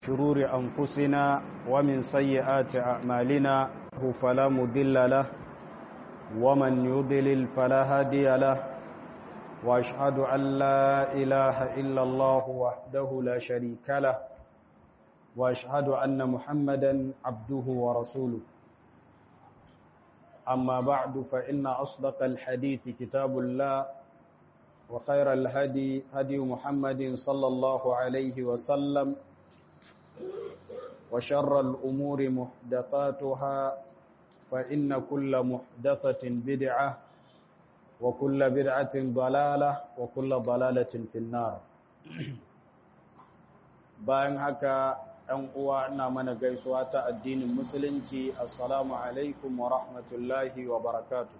شرور أنفسنا ومن سيئات أعمالنا فلا مضل له ومن يضلل فلا هادي له وأشهد أن لا إله إلا الله وحده لا شريك له وأشهد أن محمدا عبده ورسوله أما بعد فإن أصدق الحديث كتاب الله وخير الهدي هدي محمد صلى الله عليه وسلم وشر الأمور محدثاتها فإن كل محدثة بدعة وكل بدعة ضلالة وكل ضلالة في النار bayan haka ‘yan uwa ina mana gaisuwa ta addinin musulunci assalamu alaikum wa rahmatullahi wa barakatu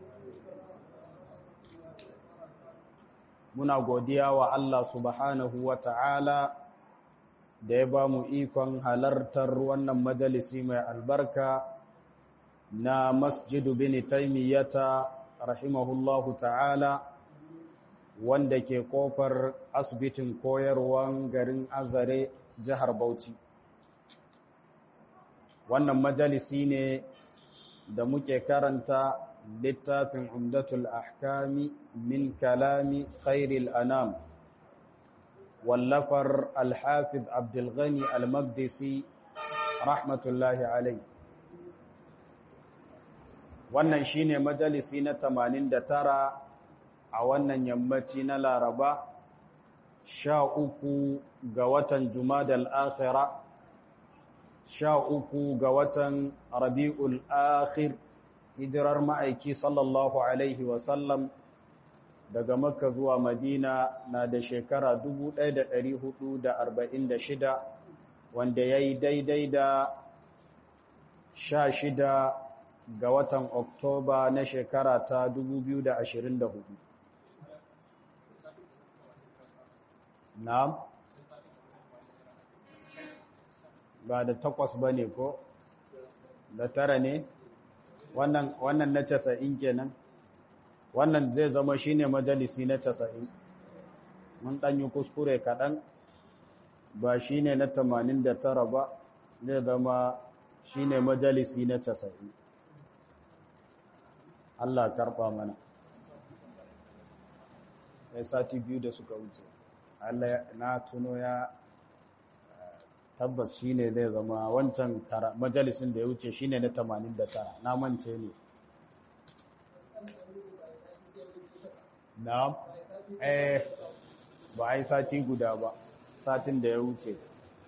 muna godiya wa Allah subhanahu wa ta'ala da ya ba mu ikon halartar wannan majalisi mai albarka na masjidu bin taimiyyata rahimahullahu ta'ala wanda ke kofar asibitin koyarwan garin azare jihar bauchi wannan majalisi ne da muke karanta littafin umdatul ahkami min kalami khairil anam wallafar alhafiz abdulghani almagdisi rahmatullahi alai wannan shine majalisi na 89 a wannan yammaci na laraba sha uku ga watan jumadal akhira sha uku ga watan rabi'ul akhir hijirar ma'aiki sallallahu alaihi wasallam daga makka zuwa madina na da shekara 1446 wanda ya yi daidai da sha shida ga watan oktoba na shekara ta 2024 na'am ba da takwas ba ne ko da tara ne wannan na casa'in kenan wannan zai zama shine majalisi na casa'in mun ɗanyi kuskure kaɗan ba shine na tamanin da tara ba zai zama shine majalisi na casa'in Allah karɓa mana ya sati biyu da suka wuce Allah na tuno ya tabbas shine zai zama wancan majalisin da ya wuce shine na 89 na mance ne na eh ba ai sati guda ba satin da ya wuce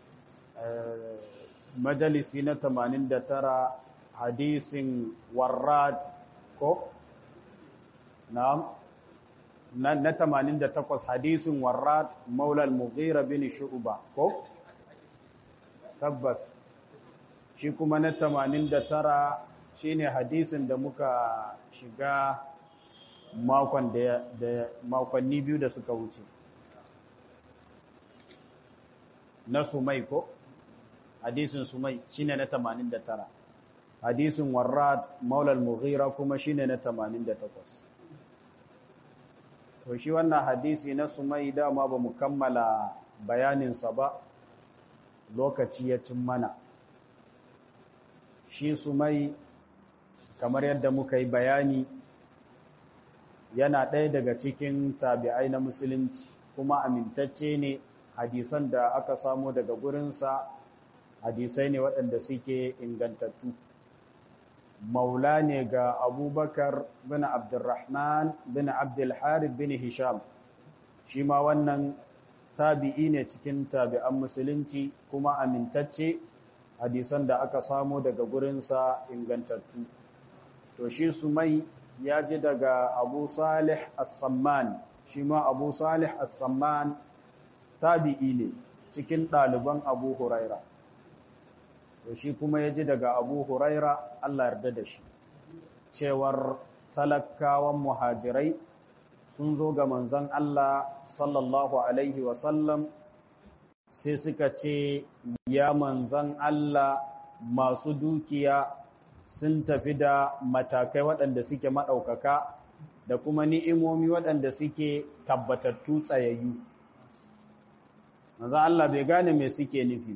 majalisi na 89 hadisin warrad ko na'am na 88 hadisin warrad maula al-mughira bin shu'ba ko tabbas shi kuma na 89 shine hadisin da muka shiga makon da makonni biyu da suka wuce na sumai ko hadisin sumai shine na 89 hadisin warrat maula al-mughira kuma shine na 88 to shi wannan hadisi na sumai dama ba mu kammala bayaninsa ba lokaci ya cin mana shi sumai kamar yadda muka yi bayani yana ɗaya daga cikin tabi'ai na musulunci kuma amintacce ne hadisan da aka samu daga gurinsa hadisai ne waɗanda suke ingantattu maula ne ga abubakar bin abdurrahman bin abdulharib bin hisham shi ma wannan tabi'i ne cikin tabi'an musulunci kuma amintacce hadisan da aka samu daga gurinsa ingantattu to shi sumai ya ji daga abu salih as-samman shi ma abu salih as-samman tabi'i ne cikin ɗaliban abu huraira to shi kuma ya ji daga abu huraira Allah yarda da shi cewar talakawan muhajirai sun zo ga manzon Allah sallallahu alaihi wasallam sai suka ce ya manzon Allah masu dukiya sun tafi da matakai waɗanda suke maɗaukaka da kuma ni'imomi waɗanda suke tabbatattu tsayayyu manzon Allah bai gane me suke nufi ba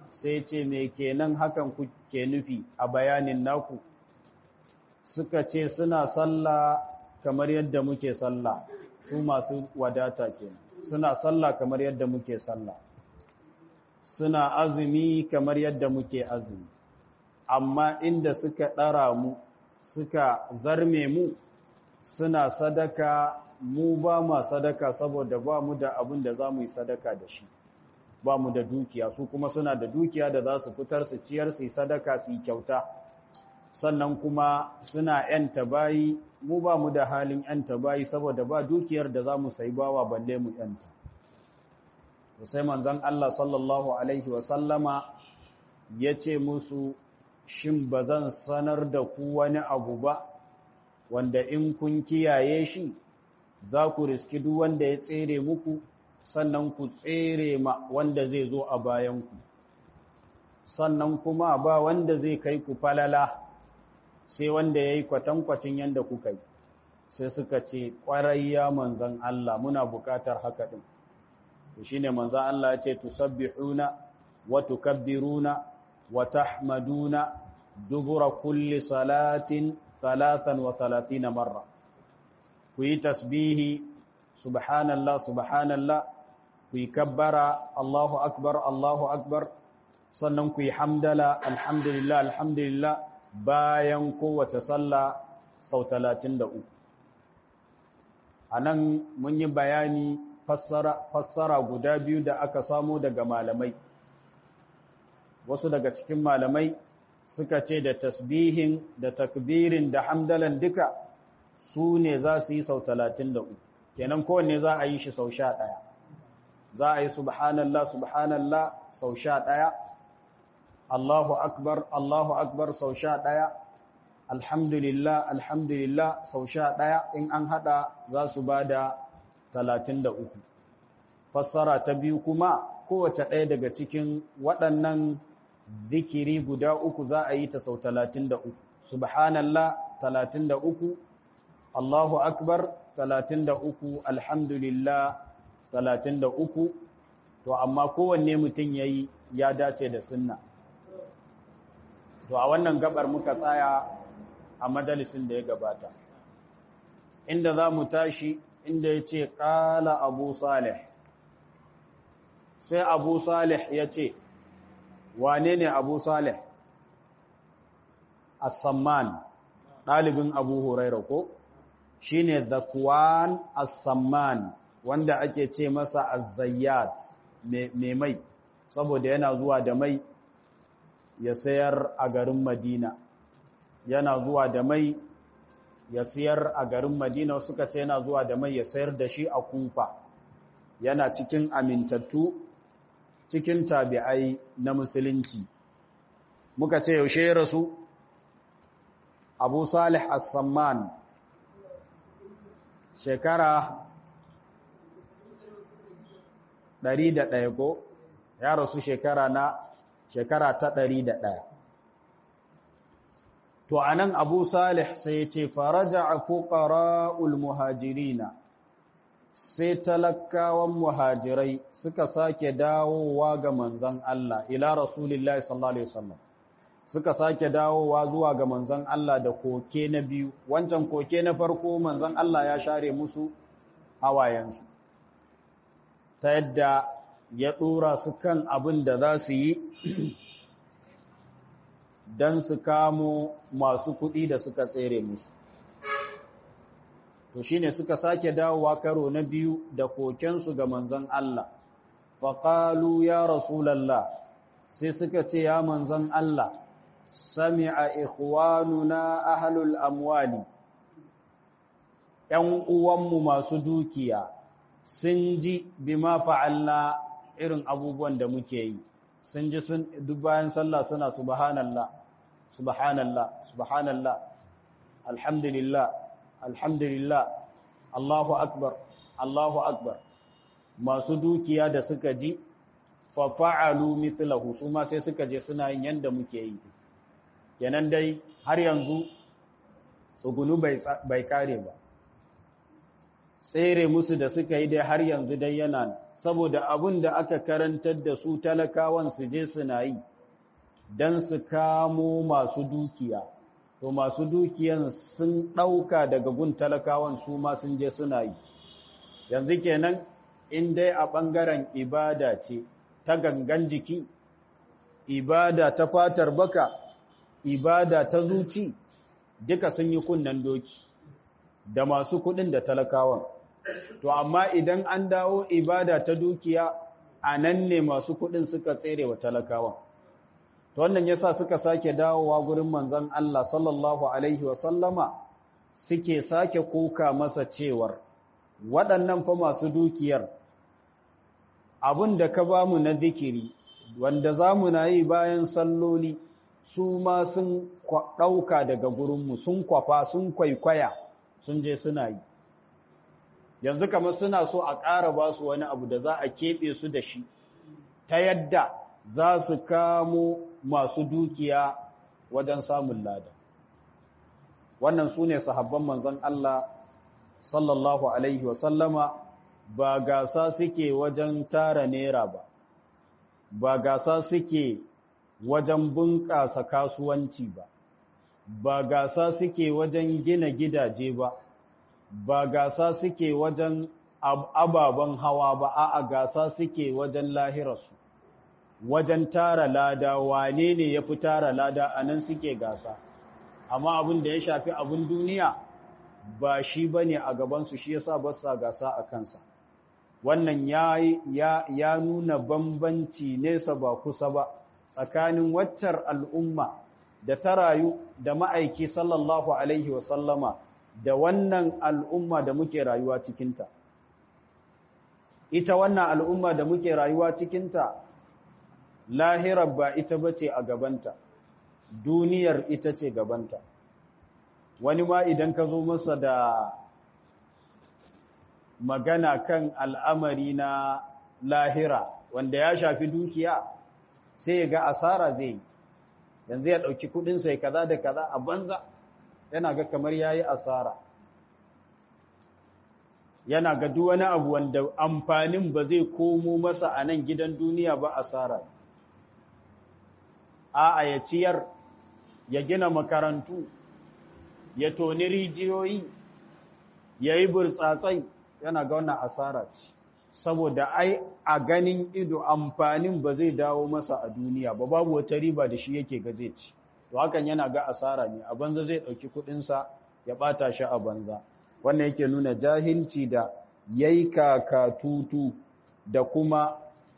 sai ce me kenan hakan kuke nufi a bayanin naku suka ce suna sallah kamar yadda muke sallah su masu wadata kenan suna sallah kamar yadda muke sallah suna azumi kamar yadda muke azumi amma inda suka ɗara mu suka zarme mu suna sadaka mu ba ma sadaka saboda ba mu da abin da za mu yi sadaka da shi ba mu da dukiya su kuma suna da dukiya da za su fitar su ciyar su yi sadaka su yi kyauta sannan kuma suna ‘yanta bayi mu ba mu da halin ‘yanta bayi saboda ba dukiyar da za mu sayi bawa balle mu ‘yanta sai manzan Allah sallallahu Alaihi wasallama ya ce musu shin ba zan sanar da ku wani abu ba wanda in kun kiyaye shi za ku riski duk wanda ya tsere muku sannan ku tsere ma wanda zai zo a bayanku sannan kuma ba wanda zai kai ku falala sai wanda ya yi kwatankwacin yadda kuka yi sai suka ce ƙwarai ya manzan Allah muna buƙatar haka ɗin shi ne manzan Allah ya ce tusabbihuna wa tukabbiruna wa tahmaduna dubura kulli salatin talatan wa talatina marra ku yi tasbihi subhanallah subhanallah ku yi kabbara Allahu akbar Allahu akbar sannan ku yi hamdala alhamdulillah alhamdulillah bayan kowace sallah sau talatin da uku a nan mun yi bayani fassara guda biyu da aka samo daga malamai wasu daga cikin malamai suka ce da tasbihin da takbirin da hamdalan duka su ne za su yi sau talatin da uku kenan kowanne za a yi shi sau sha ɗaya za a yi subhanallah subhanallah sau sha ɗaya Allahu akbar Allahu akbar sau sha ɗaya alhamdulillah alhamdulillah sau sha ɗaya in an haɗa za su ba da talatin da uku fassara ta biyu kuma kowace ɗaya daga cikin waɗannan zikiri guda uku za a yi ta sau talatin da uku subhanallah talatin da uku Allahu akbar talatin da uku alhamdulillah talatin da uku to amma kowanne mutum ya yi ya dace da sunna to a wannan gabar muka tsaya a majalisin da ya gabata inda za mu tashi inda ya ce ƙala abu salih sai abu salih ya ce wane ne abu salih as-samman ɗalibin abu huraira ko shi ne zakwan as-samman wanda ake ce masa az-zayyat mai mai saboda yana zuwa da mai ya sayar a garin madina yana zuwa da mai ya sayar a garin madina suka ce yana zuwa da mai ya sayar da shi a kufa yana cikin amintattu cikin tabi'ai na musulunci muka ce yaushe ya rasu abu salih as-samman shekara 101 ko ya rasu shekara na shekara ta 101 to anan abu salih sai ya ce faraja fuqara'ul muhajirina sai talakawan muhajirai suka sake dawowa ga manzon Allah ila rasulillahi sallallahu alaihi wasallam suka sake dawowa zuwa ga manzon Allah da koke na biyu wancan koke na farko manzon Allah ya share musu hawayensu ta yadda ya dora su kan abin da za su yi don su kamo masu kuɗi da suka tsere musu to shine suka sake dawowa karo na biyu da kokensu ga manzon Allah faqalu ya rasulullah sai suka ce ya manzon Allah sami'a ikhwanuna ahlul amwali ‘yan uwanmu masu dukiya sun ji bima fa'alna irin abubuwan da muke yi sun ji sun duk bayan sallah suna subhanallah subhanallah subhanallah alhamdulillah alhamdulillah Allahu akbar Allahu akbar masu dukiya da suka ji fa fa'alu mithlahu su ma sai suka je suna yin yanda muke yi kenan dai har yanzu tsugunu bai kare ba tsere musu da suka yi dai har yanzu dai yana saboda abin da aka karantar da su talakawan su je suna yi don su kamo masu dukiya to masu dukiyan sun ɗauka daga gun talakawan su ma sun je suna yi yanzu kenan in dai a ɓangaren ibada ce ta gangan jiki ibada ta fatar baka ibada ta zuci duka sun yi kunnen doki da masu kuɗin da talakawan to amma idan an dawo ibada ta dukiya a nan ne masu kuɗin suka tsere wa talakawan to wannan yasa suka sake dawowa gurin manzon Allah sallallahu alaihi wa sallama suke sake kuka masa cewar waɗannan fa masu dukiyar abin da ka bamu na zikiri wanda zamu na yi bayan salloli su ma sun ɗauka daga gurinmu sun kwafa sun kwaikwaya sun je suna yi yanzu kamar suna so a ƙara ba su wani abu da za a keɓe su da shi ta yadda za su kamo masu dukiya wajen samun lada wannan su ne sahabban manzon Allah sallallahu alaihi wasallama ba gasa suke wajen tara nera ba ba gasa suke wajen bunƙasa kasuwanci ba ba gasa suke wajen gina gidaje ba ba gasa suke wajen ababen hawa ba a gasa suke wajen lahirarsu wajen tara lada wane ne ya fi tara lada a nan suke gasa amma abin da ya shafi abin duniya ba shi ba ne a gabansu shi yasa ba sa gasa a kansa wannan ya, ya, ya nuna bambanci nesa ba kusa ba tsakanin waccar al'umma da ta rayu da ma'aiki sallallahu alaihi wasallama da wannan al'umma da muke rayuwa cikinta ita wannan al'umma da muke rayuwa cikinta lahirar ba ita bace a gabanta duniyar ita ce gabanta wani ma idan ka zo masa da magana kan al'amari na lahira wanda ya shafi dukiya sai ya ga asara zai yanzu ya ɗauki kudinsa ya kaza da kaza a banza yana ga kamar ya yi asara yana ga duk wani abu wanda amfanin ba zai komo masa a nan gidan duniya ba asara a ya ciyar ya gina makarantu ya toni rijiyoyi ya yi burtsatsai yana ga wannan asara ce saboda ai a ganin ido amfanin ba zai dawo masa a duniya ba babu wata riba da shi yake ga zai ci to hakan yana ga asara ne a banza zai ɗauki kuɗinsa ya ɓata shi a banza wannan yake nuna jahilci da yayi kakatutu da kuma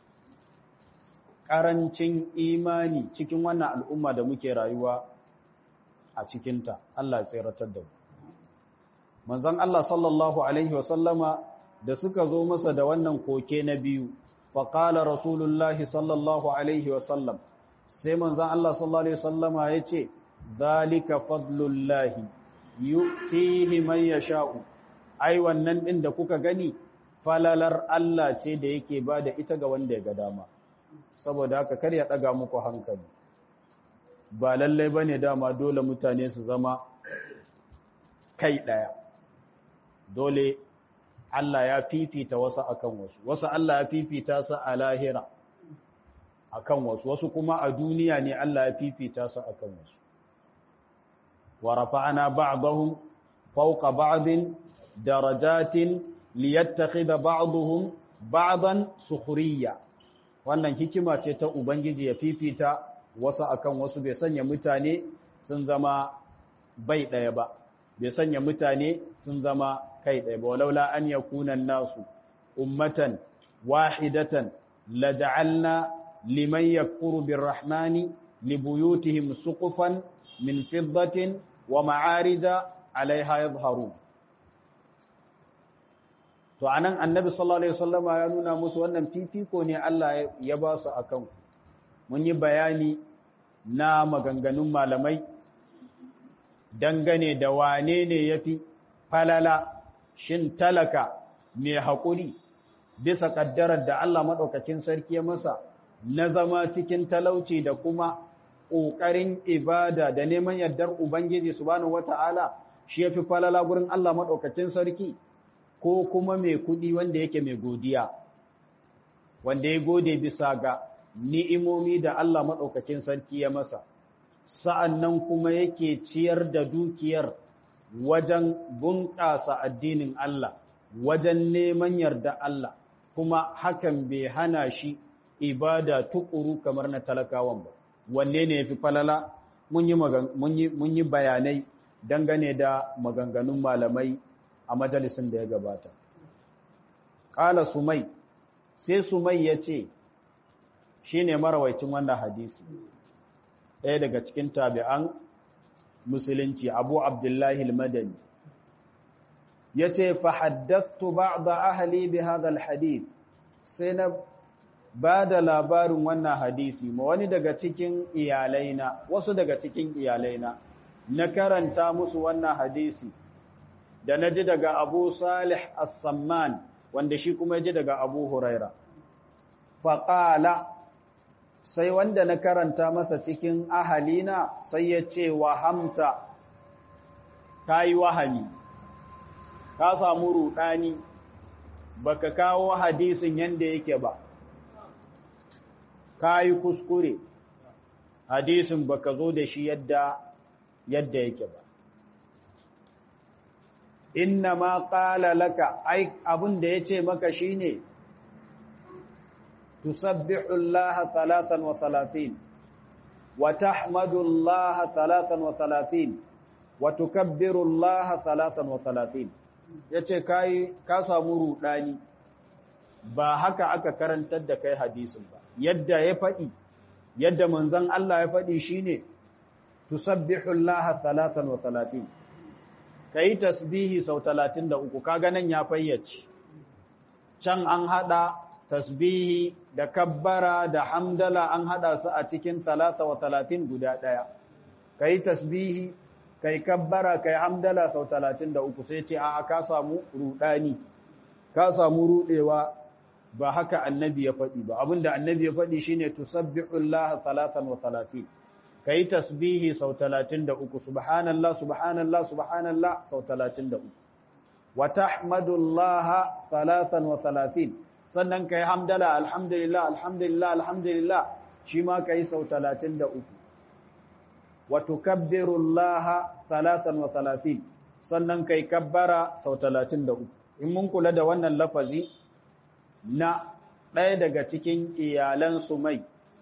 ƙarancin imani cikin wannan al'umma da muke rayuwa a cikinta Allah ya tseratar da mu manzon Allah sallallahu alaihi wasallama da suka zo masa da wannan koke na biyu faƙala rasulullahi sallallahu alaihi wasallam sai manzon Allah sallallahu alaihi wasallama ya ce zalika fadlullahi yu'tihi man yasha'u ai wannan din da kuka gani falalar Allah ce da yake bada ita ga wanda ya ga dama saboda haka kar ya daga muku hankali ba lallai bane dama dole mutane su zama kai daya dole Allah ya fifita wasu akan wasu wasu Allah ya fifita su a lahira akan wasu wasu kuma a duniya ne Allah ya fifita su akan wasu wa rafa'ana ba'dahum fawqa ba'din darajatin liyattakhidha ba'dhum ba'dan sukhriya wannan hikima ce ta ubangiji ya fifita wasu akan wasu bai sanya mutane sun zama bai daya ba bai sanya mutane sun zama kai ɗaya ba walaula an yakuna nasu ummatan wahidatan laja'alna liman yakfuru birrahmani libuyutihim suqufan min fiddatin wa ma'arija alaiha yadhharun to anan annabi sallallahu alaihi wasallama ya nuna musu wannan fifiko ne Allah ya ba su akan mun yi bayani na maganganun malamai dangane da wane ne yafi falala shin talaka mai haƙuri bisa ƙaddarar da Allah maɗaukakin sarki ya masa na zama cikin talauci da kuma ƙoƙarin ibada da neman yardar Ubangiji subhanahu wata'ala shi ya fi falala gurin Allah maɗaukakin sarki ko kuma mai kuɗi wanda yake mai godiya wanda ya gode bisa ga ni'imomi da Allah maɗaukakin sarki ya masa sa'an nan kuma yake ciyar da dukiyar wajen bunƙasa addinin Allah wajen neman yarda Allah kuma hakan bai hana shi ibada tukuru kamar na talakawan ba wanne ne ya fi falala mun yi bayanai dangane da maganganun malamai a majalisun da ya gabata ƙala sumai sai sumai ya ce shi ne marawaicin wannan hadisi ɗaya daga cikin tabi'an musulunci abu abdullahi madani ya ce fahaddattu ba'da ahli bi hadha hadith sai na ba da labarin wannan hadisi ma wani daga cikin iyalaina wasu daga cikin iyalaina na karanta musu wannan hadisi da na ji daga abu salih as-samman wanda shi kuma ji daga abu huraira faƙala sai wanda na karanta masa cikin ahalina sai ya ce wahamta ka yi wahami ka samu ruɗani baka kawo hadisin yanda yake ba ka yi kuskure hadisin baka zo da shi yadda yadda yake ba inna ma qala laka ai abin da yace maka shine tusabbihu Allah 33 wa tahmadu Allah 33 wa tukabbiru Allah 33 yace kai ka samu rudani ba haka aka karantar da kai hadisin ba yadda ya faɗi yadda manzon Allah ya faɗi shine tusabbihu Allah 33 kai tasbihi sau 33 kaga nan ya fayyace can an hada tasbihi da kabbara da hamdala an hada su a cikin 33 guda daya kai tasbihi kai kabbara kai hamdala sau 33 sai ce a ka samu rudani ka samu rudewa ba haka annabi ya faɗi ba abinda annabi ya faɗi shine tusabbihu Allah 33 kai tasbihi sau 33 subhanallah subhanallah subhanallah sau 33 wa tahmadullah 33 sannan kai hamdala alhamdulillah alhamdulillah alhamdulillah shi ma kai sau 33 wa tukabbirullah 33 sannan kai kabbara sau 33 in mun kula da wannan lafazi na ɗaya daga cikin iyalan Sumai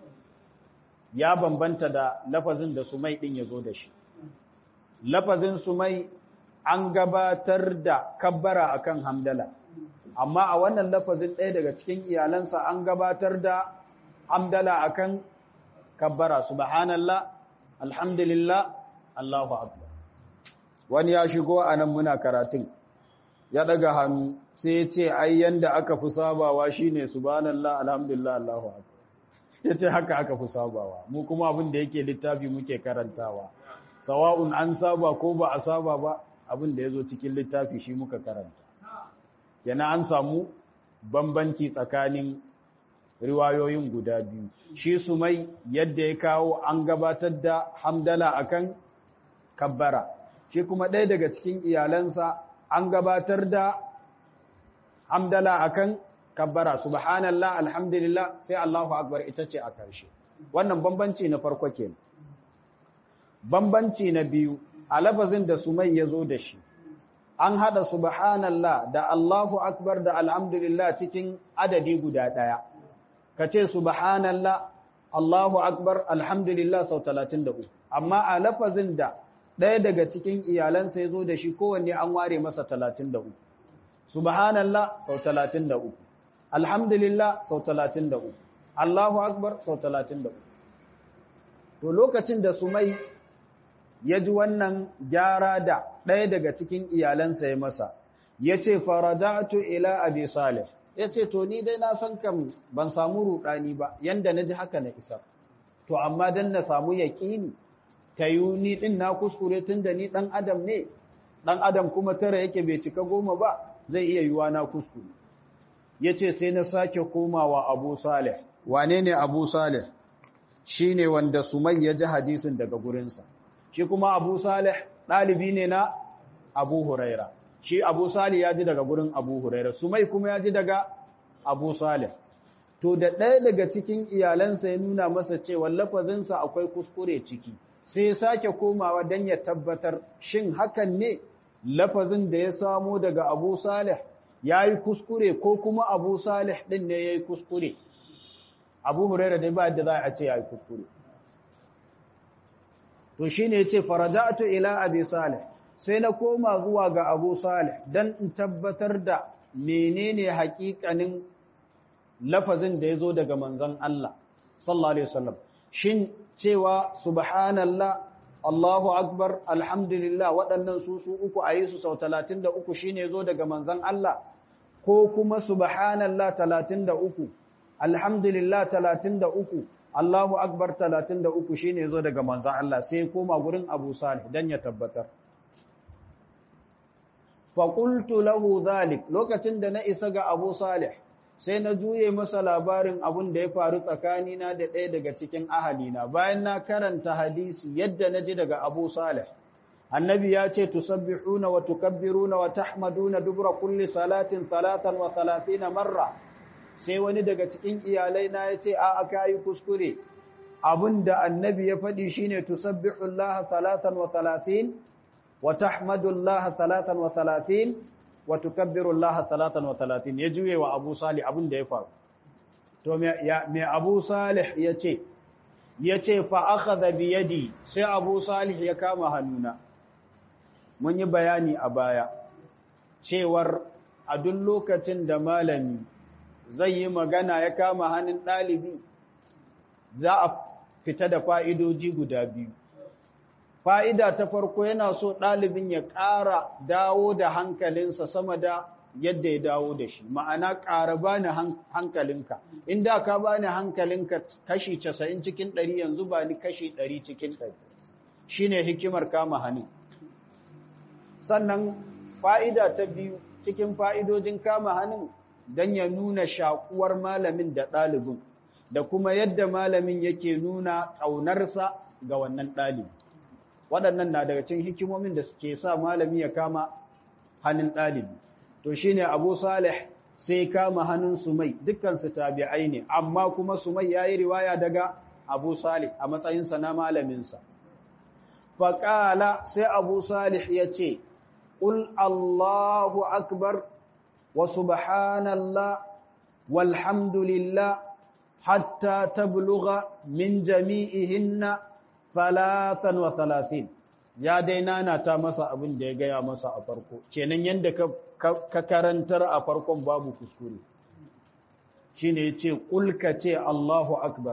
ya bambanta da lafazin da Sumai ɗin ya zo da shi. Lafazin Sumai an gabatar da kabbara akan hamdala, amma a wannan lafazin ɗaya daga cikin iyalansa an gabatar da hamdala akan kabbara, subhanallah, alhamdulillah, Allahu Akbar. Wani ya shigo a nan muna karatun, ya ɗaga hannu sai ya ce ai yanda aka fi sabawa shine subhanallah alhamdulillah Allahu akbar yace haka aka fi sabawa mu kuma abin da yake littafi muke karantawa sawa'un an saba ko ba a saba ba abin da yazo cikin littafi shi muka karanta yana an samu bambanci tsakanin riwayoyin guda biyu shi sumai yadda ya kawo an gabatar da hamdala akan kabbara shi kuma ɗaya daga cikin iyalansa an gabatar da hamdala akan kabbara subhanallah alhamdulillah sai Allahu akbar ita ce a karshe wannan bambanci na farko kenan bambanci na biyu a lafazin da sumai yazo da shi an hada subhanallah da Allahu akbar da alhamdulillah cikin adadi guda daya kace subhanallah Allahu akbar alhamdulillah sau 33 amma a lafazin da ɗaya daga cikin iyalansa ya zo da shi kowanne an ware masa talatin da uku. Subhanallah sau talatin da uku, Alhamdulillah sau talatin da uku, Allahu Akbar sau talatin da uku. To lokacin da Sumai ya ji wannan gyara da ɗaya daga cikin iyalansa ya masa, ya ce, Faraja'atu ila Abi Salih, ya ce, To, ni dai na san kam ban samu ruɗani ba, yanda na ji haka na isa. To, amma don na samu yaƙini, ta yi ni ɗin na kuskure tun da ni ɗan adam ne, ɗan adam kuma tara yake bai cika goma ba, zai iya yiwa na kuskure. Ya ce sai na sake komawa Abu Salih. Wane ne Abu Salih? Shi ne wanda Sumai ya ji hadisin daga gurinsa. Shi kuma Abu Salih ɗalibi ne na Abu Huraira. Shi Abu Salih ya ji daga gurin Abu Huraira. Sumai kuma ya ji daga Abu Salih. to da ɗaya daga cikin iyalansa ya nuna masa cewa lafazinsa akwai kuskure ciki sai ya sake komawa don ya tabbatar shin hakan ne lafazin da ya samo daga abu salih ya yi kuskure ko kuma abu salih ɗin ne ya yi kuskure abu huraira dai ba da za a ce ya yi kuskure to shi ne ce faraja'atu ila abi salih sai na koma zuwa ga abu salih don in tabbatar da menene hakikanin lafazin da ya zo daga manzan Allah sallallahu alaihi wasallam shin cewa subhanallah Allahu akbar alhamdulillah waɗannan su su uku a yi su sau 33 shine zo daga manzan Allah ko kuma subhanallah 33 alhamdulillah 33 Allahu akbar 33 shine zo daga manzan Allah sai koma gurin Abu Salih dan ya tabbatar fa qultu lahu dhalik lokacin da na isa ga Abu Salih sai na juye masa labarin abun da ya faru tsakanina da ɗaya daga cikin ahalina bayan na karanta hadisi yadda na ji daga Abu Salih annabi ya ce tusabbihuna wa tukabbiruna wa tahmaduna dubra kulli salatin salatan wa salatina marra sai wani daga cikin iyalai na ya ce a aka yi kuskure abin da annabi ya faɗi shine tusabbihu Allah salatan wa salatin wa tahmadu Allah salatan wa salatin wa tukabbiru Allah salatan wa salatin ya juye wa Abu Salih abin da ya faru to me Abu Salih ya ce ya ce fa akhadha bi yadi sai Abu Salih ya kama hannuna mun yi bayani a baya cewar a duk lokacin da malami zai yi magana ya kama hannun ɗalibi za a fita da fa'idoji guda biyu. Fa'ida ta farko yana so ɗalibin ya ƙara dawo da hankalinsa sama da yadda ya dawo da shi, ma'ana ƙara ba ni hankalinka, inda ka ba ni hankalinka kashi casa'in cikin ɗari yanzu ba ni kashi ɗari cikin ɗari, shi ne hikimar kama hannun. Sannan fa'ida ta biyu cikin fa'idojin kama hannun don ya nuna shakuwar malamin da ɗalibin da kuma yadda malamin yake nuna ƙaunarsa ga wannan ɗalibi. Waɗannan na daga cikin hikimomin da suke sa malami ya kama hannun ɗalibi. To shi ne Abu Salih sai kama hannun Sumai, dukkansu tabi'ai ne, amma kuma Sumai ya yi riwaya daga Abu Salih a matsayinsa na malaminsa. Faƙala sai Abu Salih ya ce, Ƙul Allahu Akbar وسبحان الله والحمد لله حتى تبلغ من جميعهن ثلاثا وثلاثين ya dai nana ta masa abin da ya gaya masa a farko kenan yadda ka karantar a farkon babu kuskure shine yace kulka ce Allahu akbar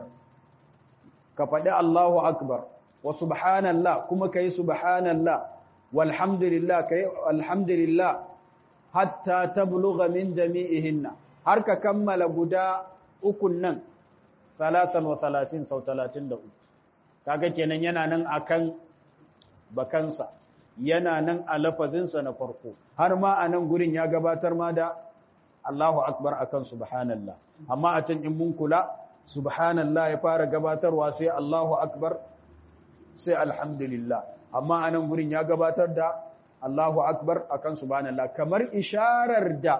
ka faɗi Allahu akbar wa subhanallah kuma kai subhanallah walhamdulillah kai alhamdulillah hatta tablugha min jami'ihinna har ka kammala guda ukun nan 33 sau 33 kaga kenan yana nan akan bakansa yana nan a lafazinsa na farko har ma a nan gurin ya gabatar ma da Allahu akbar akan subhanallah amma a can in mun kula subhanallah ya fara gabatarwa sai Allahu akbar sai alhamdulillah amma a nan gurin ya gabatar da Allahu Akbar akan subhanallah kamar isharar da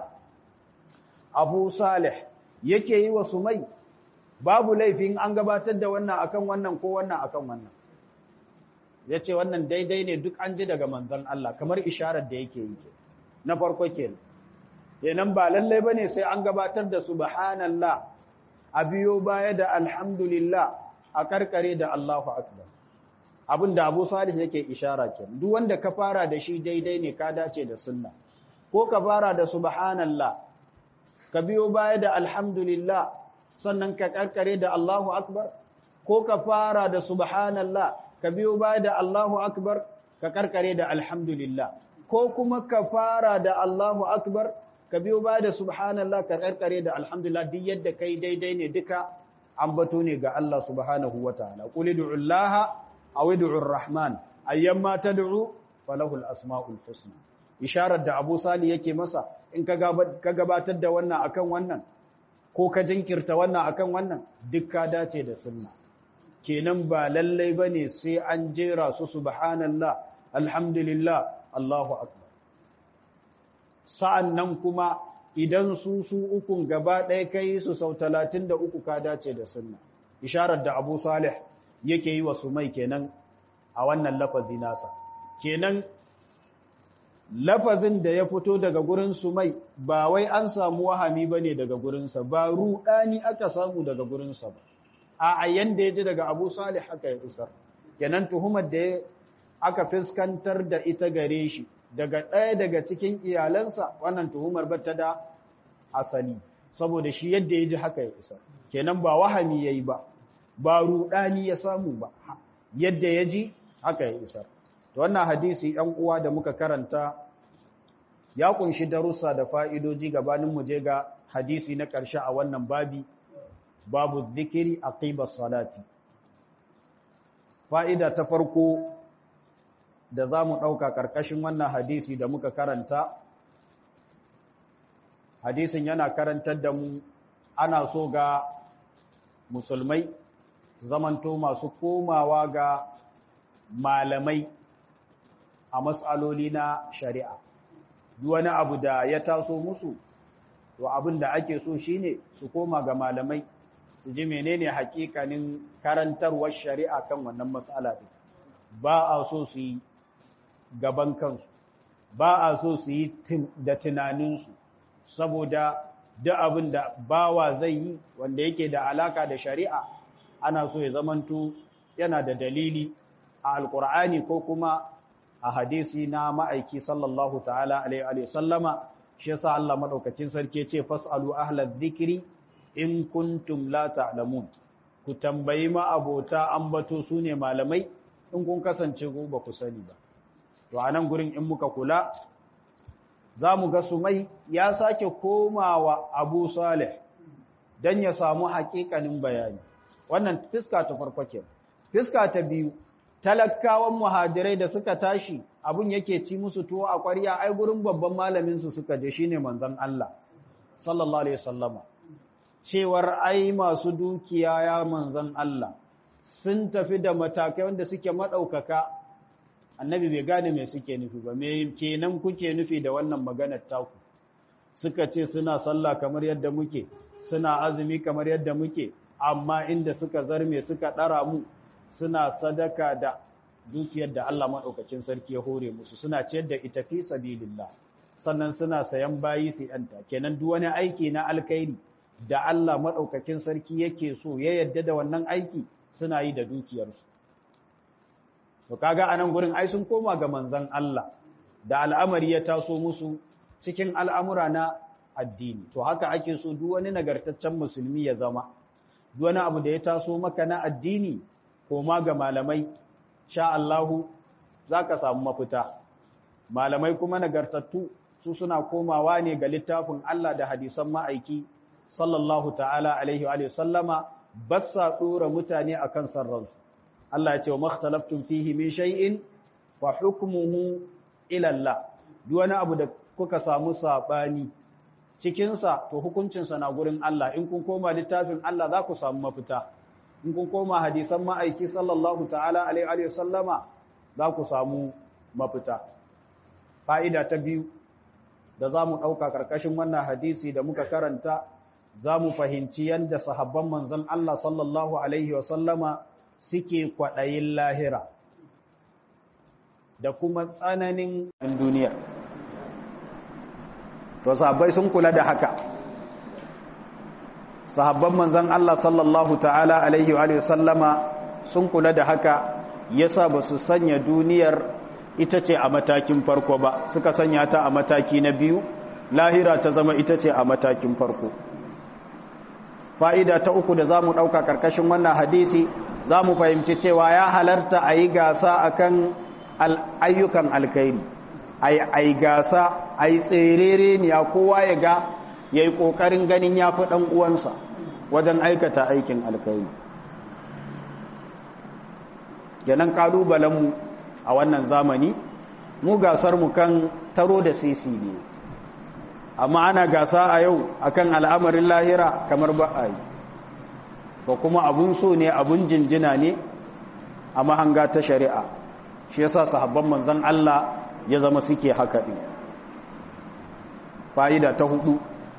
Abu Salih yake yi wa Sumai babu laifin an gabatar da wannan akan wannan ko wannan akan wannan yace wannan daidai ne duk an ji daga manzon Allah kamar isharar da yake yi na farko kenan kenan ba lalle bane sai an gabatar da subhanallah a biyo baya da alhamdulillah a karkare da Allahu Akbar abin da Abu Salih yake ishara ke duk wanda ka fara da shi daidai ne ka dace da sunna ko ka fara da subhanallah ka biyo baya da alhamdulillah sannan ka karkare da Allahu akbar ko ka fara da subhanallah ka biyo baya da Allahu akbar ka karkare da alhamdulillah ko kuma ka fara da Allahu akbar ka biyo baya da subhanallah ka karkare da alhamdulillah duk yadda kai daidai ne duka ambato ne ga Allah subhanahu wataala qul du'allaha aw ud'ur rahman ayyamma tad'u falahu al-asma'ul husna isharar da Abu Sali yake masa in ka gabatar da wannan akan wannan ko ka jinkirta wannan akan wannan duk ka dace da sunna kenan ba lallai bane sai an jera su subhanallah alhamdulillah Allahu akbar sa'annan kuma idan su su ukun gaba ɗaya kai su sau talatin da uku ka dace da sunna isharar da abu salih yake yi wa sumai kenan a wannan lafazi nasa kenan lafazin da ya fito daga gurin sumai ba wai an samu wahami ba ne daga gurinsa ba ruɗani aka samu daga gurinsa ba a ayyan da ya ji daga abu salih haka ya isar kenan tuhumar da aka fuskantar da ita gare shi daga ɗaya daga cikin iyalansa wannan tuhumar ba ta da asali saboda shi yadda ya ji haka ya isar kenan ba wahami ya yi ba ba ruɗani ya samu ba yadda ya ji haka ya isar to wannan hadisi ɗan uwa da muka karanta ya kunshi darussa da fa'idoji gabanin mu je ga hadisi na ƙarshe a wannan babi babu zikiri a salati fa'ida ta farko da za mu ɗauka ƙarƙashin wannan hadisi da muka karanta hadisin yana karantar da mu ana so ga musulmai zamanto masu komawa ga malamai a matsaloli na shari'a wani abu da ya taso musu to abin da ake so shine su koma ga malamai su ji menene hakikanin karantarwar shari'a kan wannan matsala ɗin ba a so su yi gaban kansu ba a so su yi da tunaninsu saboda duk abin da bawa zai yi wanda yake da alaka da shari'a ana so ya zamanto yana da dalili a alkur'ani ko kuma a hadisi na ma'aiki sallallahu ta'ala alaihi sallama shi yasa Allah madaukakin sarki ce fasalu ahlaz zikri in kuntum la ta'lamun ku tambayi ma abota ambato sune malamai in kun kasance ku ba ku sani ba to anan gurin in muka kula za mu ga sumai ya sake komawa abu salih don ya samu hakikanin bayani wannan fiska ta farko ke fiska ta biyu talakawan muhajirai da suka tashi abun yake ci musu tuwo a ƙwarya ai gurin babban malaminsu suka je shine manzon Allah sallallahu alaihi wasallama cewar ai masu dukiya ya manzon Allah sun tafi da matakai wanda suke madaukaka annabi bai gane me suke nufi ba me kenan kuke nufi da wannan maganar taku suka ce suna sallah kamar yadda muke suna azumi kamar yadda muke amma inda suka zarme suka dara mu suna sadaka da dukiyar da Allah madaukakin sarki ya hore musu suna ciyar da ita fi sabilillah sannan suna sayan bayi su yanta kenan duk wani aiki na alkhairi da Allah madaukakin sarki yake so ya yadda da wannan aiki suna yi da dukiyarsu To kaga anan gurin ai sun koma ga manzon Allah da al'amari ya taso musu cikin al'amura na addini. To haka ake so duk wani nagartaccen musulmi ya zama. Duk wani abu da ya taso maka na addini koma ga malamai sha Allahu zaka samu mafita. Malamai kuma nagartattu su suna komawa ne ga littafin Allah da hadisan ma'aiki sallallahu ta'ala alaihi wa sallama bassa dora mutane akan sarransu. Allah ya ce wa makhtalaftun fihi min shay'in fa hukmuhu ila Allah duk wani abu da kuka samu sabani cikin sa to hukuncin sa na gurin Allah in kun koma littafin Allah za ku samu mafita in kun koma hadisan ma'aiki sallallahu ta'ala alaihi wa sallama za ku samu mafita fa'ida ta biyu da za mu ɗauka ƙarƙashin wannan hadisi da muka karanta za mu fahimci yadda sahabban manzon Allah sallallahu alaihi wa sallama suke kwaɗayin lahira da kuma tsananin duniya. To, sahabbai sun kula da haka. Sahabban manzan Allah sallallahu ta'ala Alaihi wa sallama sun kula da haka yasa ba su sanya duniyar ita ce a matakin farko ba, suka sanya ta a mataki na biyu, lahira ta zama ita ce a matakin farko. Fa'ida ta uku da za mu ɗauka ƙarƙashin wannan hadisi za mu fahimci cewa ya halarta a yi gasa a kan ayyukan alkairi a yi gasa a yi tserere ne a kowa ya ga ya yi ƙoƙarin ganin ya fi ɗan uwansa wajen aikata aikin alkairi yanan ƙalubalenmu a wannan zamani mu gasarmu kan taro da sisi ne amma ana gasa a yau akan al'amarin lahira kamar ba a yi ko kuma abun so ne abun jinjina ne a mahanga ta shari'a shi yasa sahabban manzon Allah ya zama suke haka din fa'ida ta hudu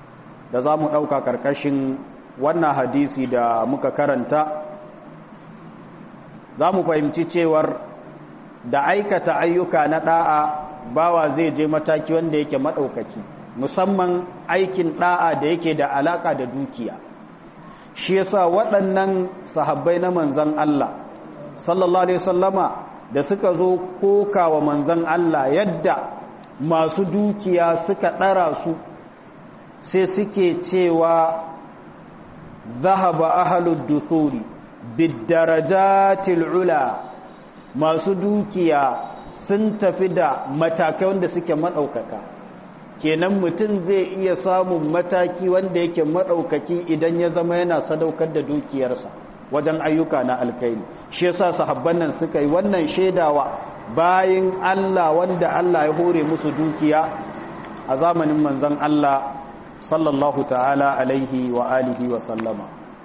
da za mu ɗauka ƙarƙashin wannan hadisi da muka karanta za mu fahimci cewar da aikata ayyuka na ɗa'a bawa zai je mataki wanda yake maɗaukaki musamman aikin ɗa'a da yake da alaƙa da dukiya shi yasa waɗannan sahabbai na manzan Allah sallallahu alaihi sallama da suka zo koka wa manzan Allah yadda masu dukiya suka ɗara su sai suke cewa zahaba ahalud duthuri bidarajatil ula masu dukiya sun tafi da matakai wanda suke maɗaukaka kenan mutum zai iya samun mataki wanda yake maɗaukaki idan ya zama yana sadaukar da dukiyarsa wajen ayyuka na alkaini shi yasa sahabban nan suka yi wannan shaidawa bayan Allah wanda Allah ya hore musu dukiya a zamanin manzon Allah sallallahu ta'ala alaihi wa alihi wa sallama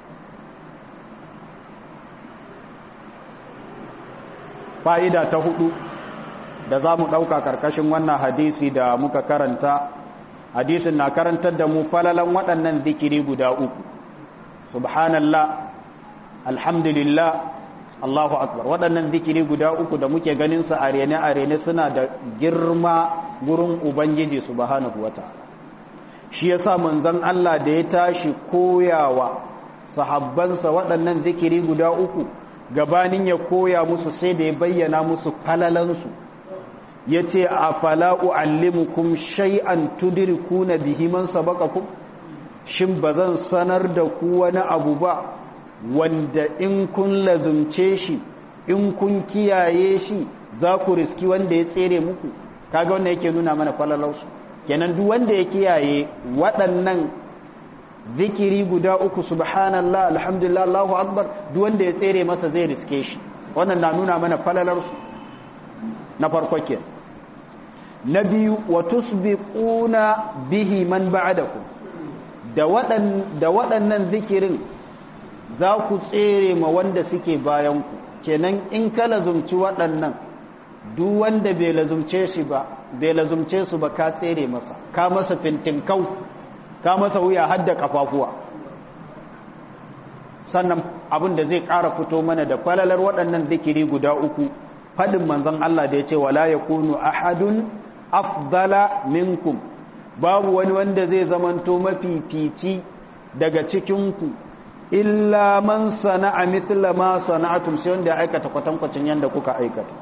fa'ida ta hudu da za mu ɗauka ƙarƙashin wannan hadisi da muka karanta hadisin na karantar da mu falalan waɗannan zikiri guda uku subhanallah alhamdulillah allahu akbar waɗannan zikiri guda uku da muke ganinsa a rene a rene suna da girma gurin ubangiji subhanahu wa ta'ala shi yasa manzon Allah da ya tashi koyawa sahabbansa waɗannan zikiri guda uku gabanin ya koya musu sai da ya bayyana musu falalansu ya ce a fala'u allimukum shay'an tudirikuna bihi man sabaqakum shin ba zan sanar da ku wani abu ba wanda in kun lazumce shi in kun kiyaye shi za ku riski wanda ya tsere muku kaga wanda yake nuna mana falalarsu kenan duk wanda ya kiyaye waɗannan zikiri guda uku subhanallah alhamdulillah Allahu akbar duk wanda ya tsere masa zai riske shi wannan na nuna mana falalarsu na farko ke na biyu wa tusbiquna bihi man ba'dakum da waɗan da waɗannan zikirin za ku tsere ma wanda suke bayan ku kenan in ka lazumci waɗannan duk wanda bai lazumce shi ba bai lazumce su ba ka tsere masa ka masa fintinkau ka masa wuya hadda kafafuwa sannan abin da zai ƙara fito mana da falalar waɗannan zikiri guda uku faɗin manzon Allah da ya ce wala yakunu ahadun afdala minkum babu wani wanda zai zamanto mafifici daga cikinku illa man sana'a mithla ma sana'atum sai wanda ya aikata kwatankwacin yanda kuka aikata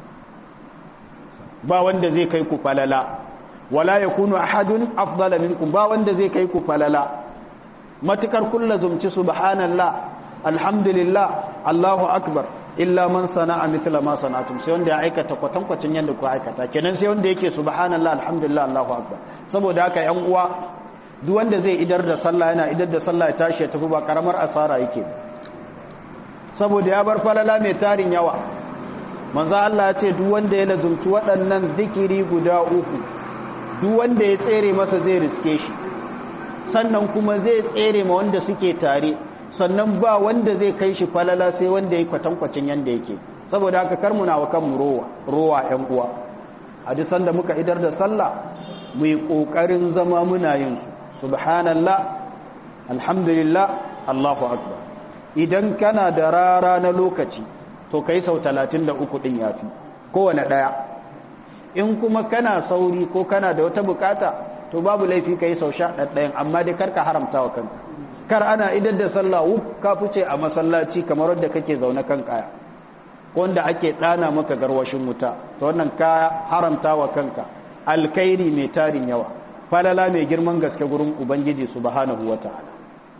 ba wanda zai kai ku falala wala yakunu ahadun afdala minkum ba wanda zai kai ku falala matukar kullu zumci subhanallah alhamdulillah allahu akbar illa man sana'a mithla ma sana'atum sai wanda ya aikata kwatankwacin yanda ku aikata kenan sai wanda yake subhanallah alhamdulillah allahu akbar saboda haka yan uwa duk wanda zai idar da sallah yana idar da sallah ya tashi ya tafi ba karamar asara yake saboda ya bar falala mai tarin yawa manzo Allah ya ce duk wanda ya lazumci waɗannan zikiri guda uku duk wanda ya tsere masa zai riske shi sannan kuma zai tsere ma wanda suke tare sannan ba wanda zai kai shi falala sai wanda ya kwatankwacin yanda yake saboda haka kar muna wa kanmu rowa rowa ƴan uwa hadisan da muka idar da sallah mu yi kokarin zama muna yin su subhanallah alhamdulillah Allahu akbar idan kana da rara na lokaci to kai sau 33 din yafi kowane daya in kuma kana sauri ko kana da wata bukata to babu laifi kai sau 11 amma dai karka haramta wa kanka kar ana idan da sallah wuf ka fice a masallaci kamar wanda kake zaune kan kaya wanda ake dana maka garwashin wuta to wannan ka haramta wa kanka alkhairi mai tarin yawa falala mai girman gaske gurin ubangiji subhanahu wata'ala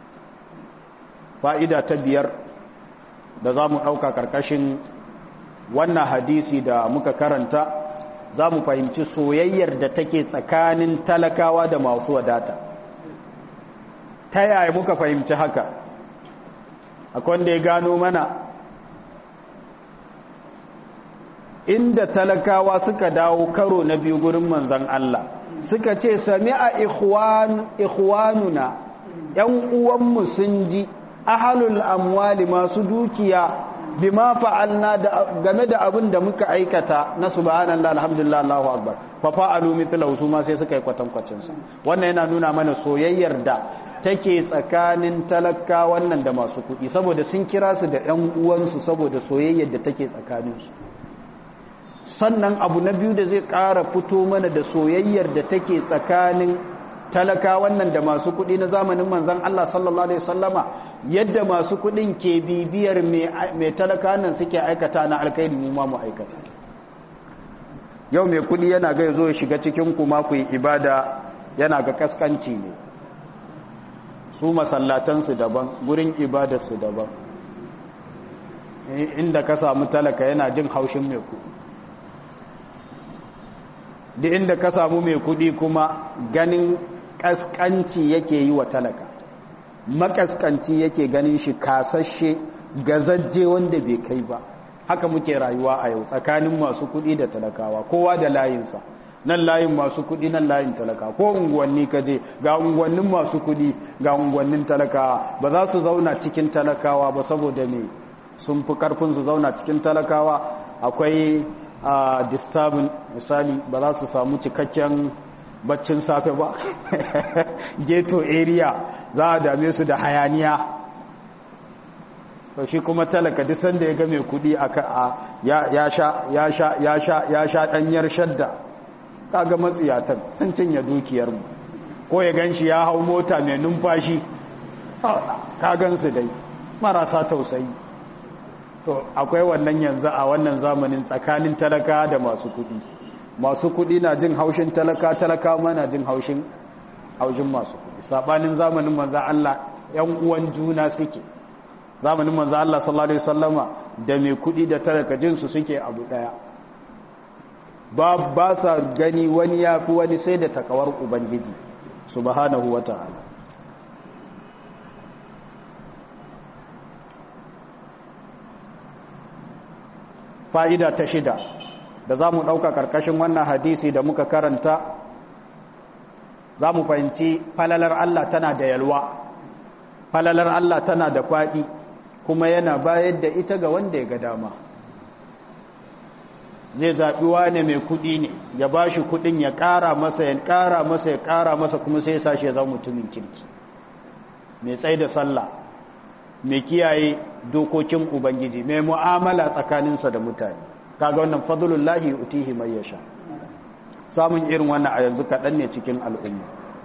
fa'ida ta biyar da za mu ɗauka ƙarƙashin wannan hadisi da muka karanta za mu fahimci soyayyar da take tsakanin talakawa da masu wadata ta yaya muka fahimci haka akwai wanda ya gano mana inda talakawa suka dawo karo na biyu gurin manzan Allah suka ce sami a ikhwanuna ‘yan uwanmu sun ji ahalul amwali masu dukiya bima fa'alna game da abin da muka aikata na subhanallah alhamdulillah Allahu akbar fa fa'alu mithlahu su ma sai suka yi kwatankwacin sa wannan yana nuna mana soyayyar da take tsakanin talaka wannan da masu kuɗi saboda sun kira su da ƴan uwansu saboda soyayyar da take tsakanin su sannan abu na biyu da zai ƙara fito mana da soyayyar da take tsakanin talaka wannan da masu kuɗi na zamanin manzon Allah sallallahu alaihi wasallama yadda masu kudin ke bibiyar mai talaka nan suke aikata na alkaidi mu ma mu aikata yau mai kudi yana ga zo ya shiga cikin kuma ku yi ibada yana ga kaskanci ne su masallatansu daban gurin ibadarsu daban inda ka samu talaka yana jin haushin mai kudi da inda ka samu mai kudi kuma ganin kaskanci yake yi wa talaka makaskanci yake ganin shi kasashe gazajje wanda bai kai ba haka muke rayuwa a yau tsakanin masu kuɗi da talakawa kowa da layinsa nan layin masu kuɗi nan layin talaka ko unguwanni ka je ga unguwannin masu kuɗi ga unguwannin talakawa ba za su zauna cikin talakawa ba saboda me sun fi karfin su zauna cikin talakawa akwai a disturbing misali ba za su samu cikakken baccin safe ba ghetto area za a dame su da hayaniya to shi kuma talaka duk sanda ya ga mai kudi a ya sha ya sha ya sha ya sha danyar shadda kaga matsiyatan sun cinye dukiyar mu ko ya ganshi ya hau mota mai numfashi ka gansu dai marasa tausayi to akwai wannan yanzu a wannan zamanin tsakanin talaka da masu kudi masu kudi na jin haushin talaka talaka ma na jin haushin haushin masu kudi sabanin zamanin manzo Allah yan uwan juna suke zamanin manzo Allah sallallahu alaihi wasallama da mai kudi da talaka jin su suke abu daya ba ba sa gani wani yafi wani sai da takawar ubangiji subhanahu wataala fa'ida ta shida da za mu ɗauka ƙarƙashin wannan hadisi da muka karanta za mu fahimci falalar Allah tana da yalwa falalar Allah tana da faɗi kuma yana bayar da ita ga wanda ya ga dama zai zaɓi wane mai kuɗi ne ya ba shi kuɗin ya ƙara masa ya ƙara masa ya ƙara masa kuma sai ya sashi ya zama mutumin kirki mai tsaye da sallah mai kiyaye dokokin ubangiji mai mu'amala tsakaninsa da mutane kaga wannan fadlullahi utihi mai yasha samun irin wannan a yanzu kaɗan ne cikin al'umma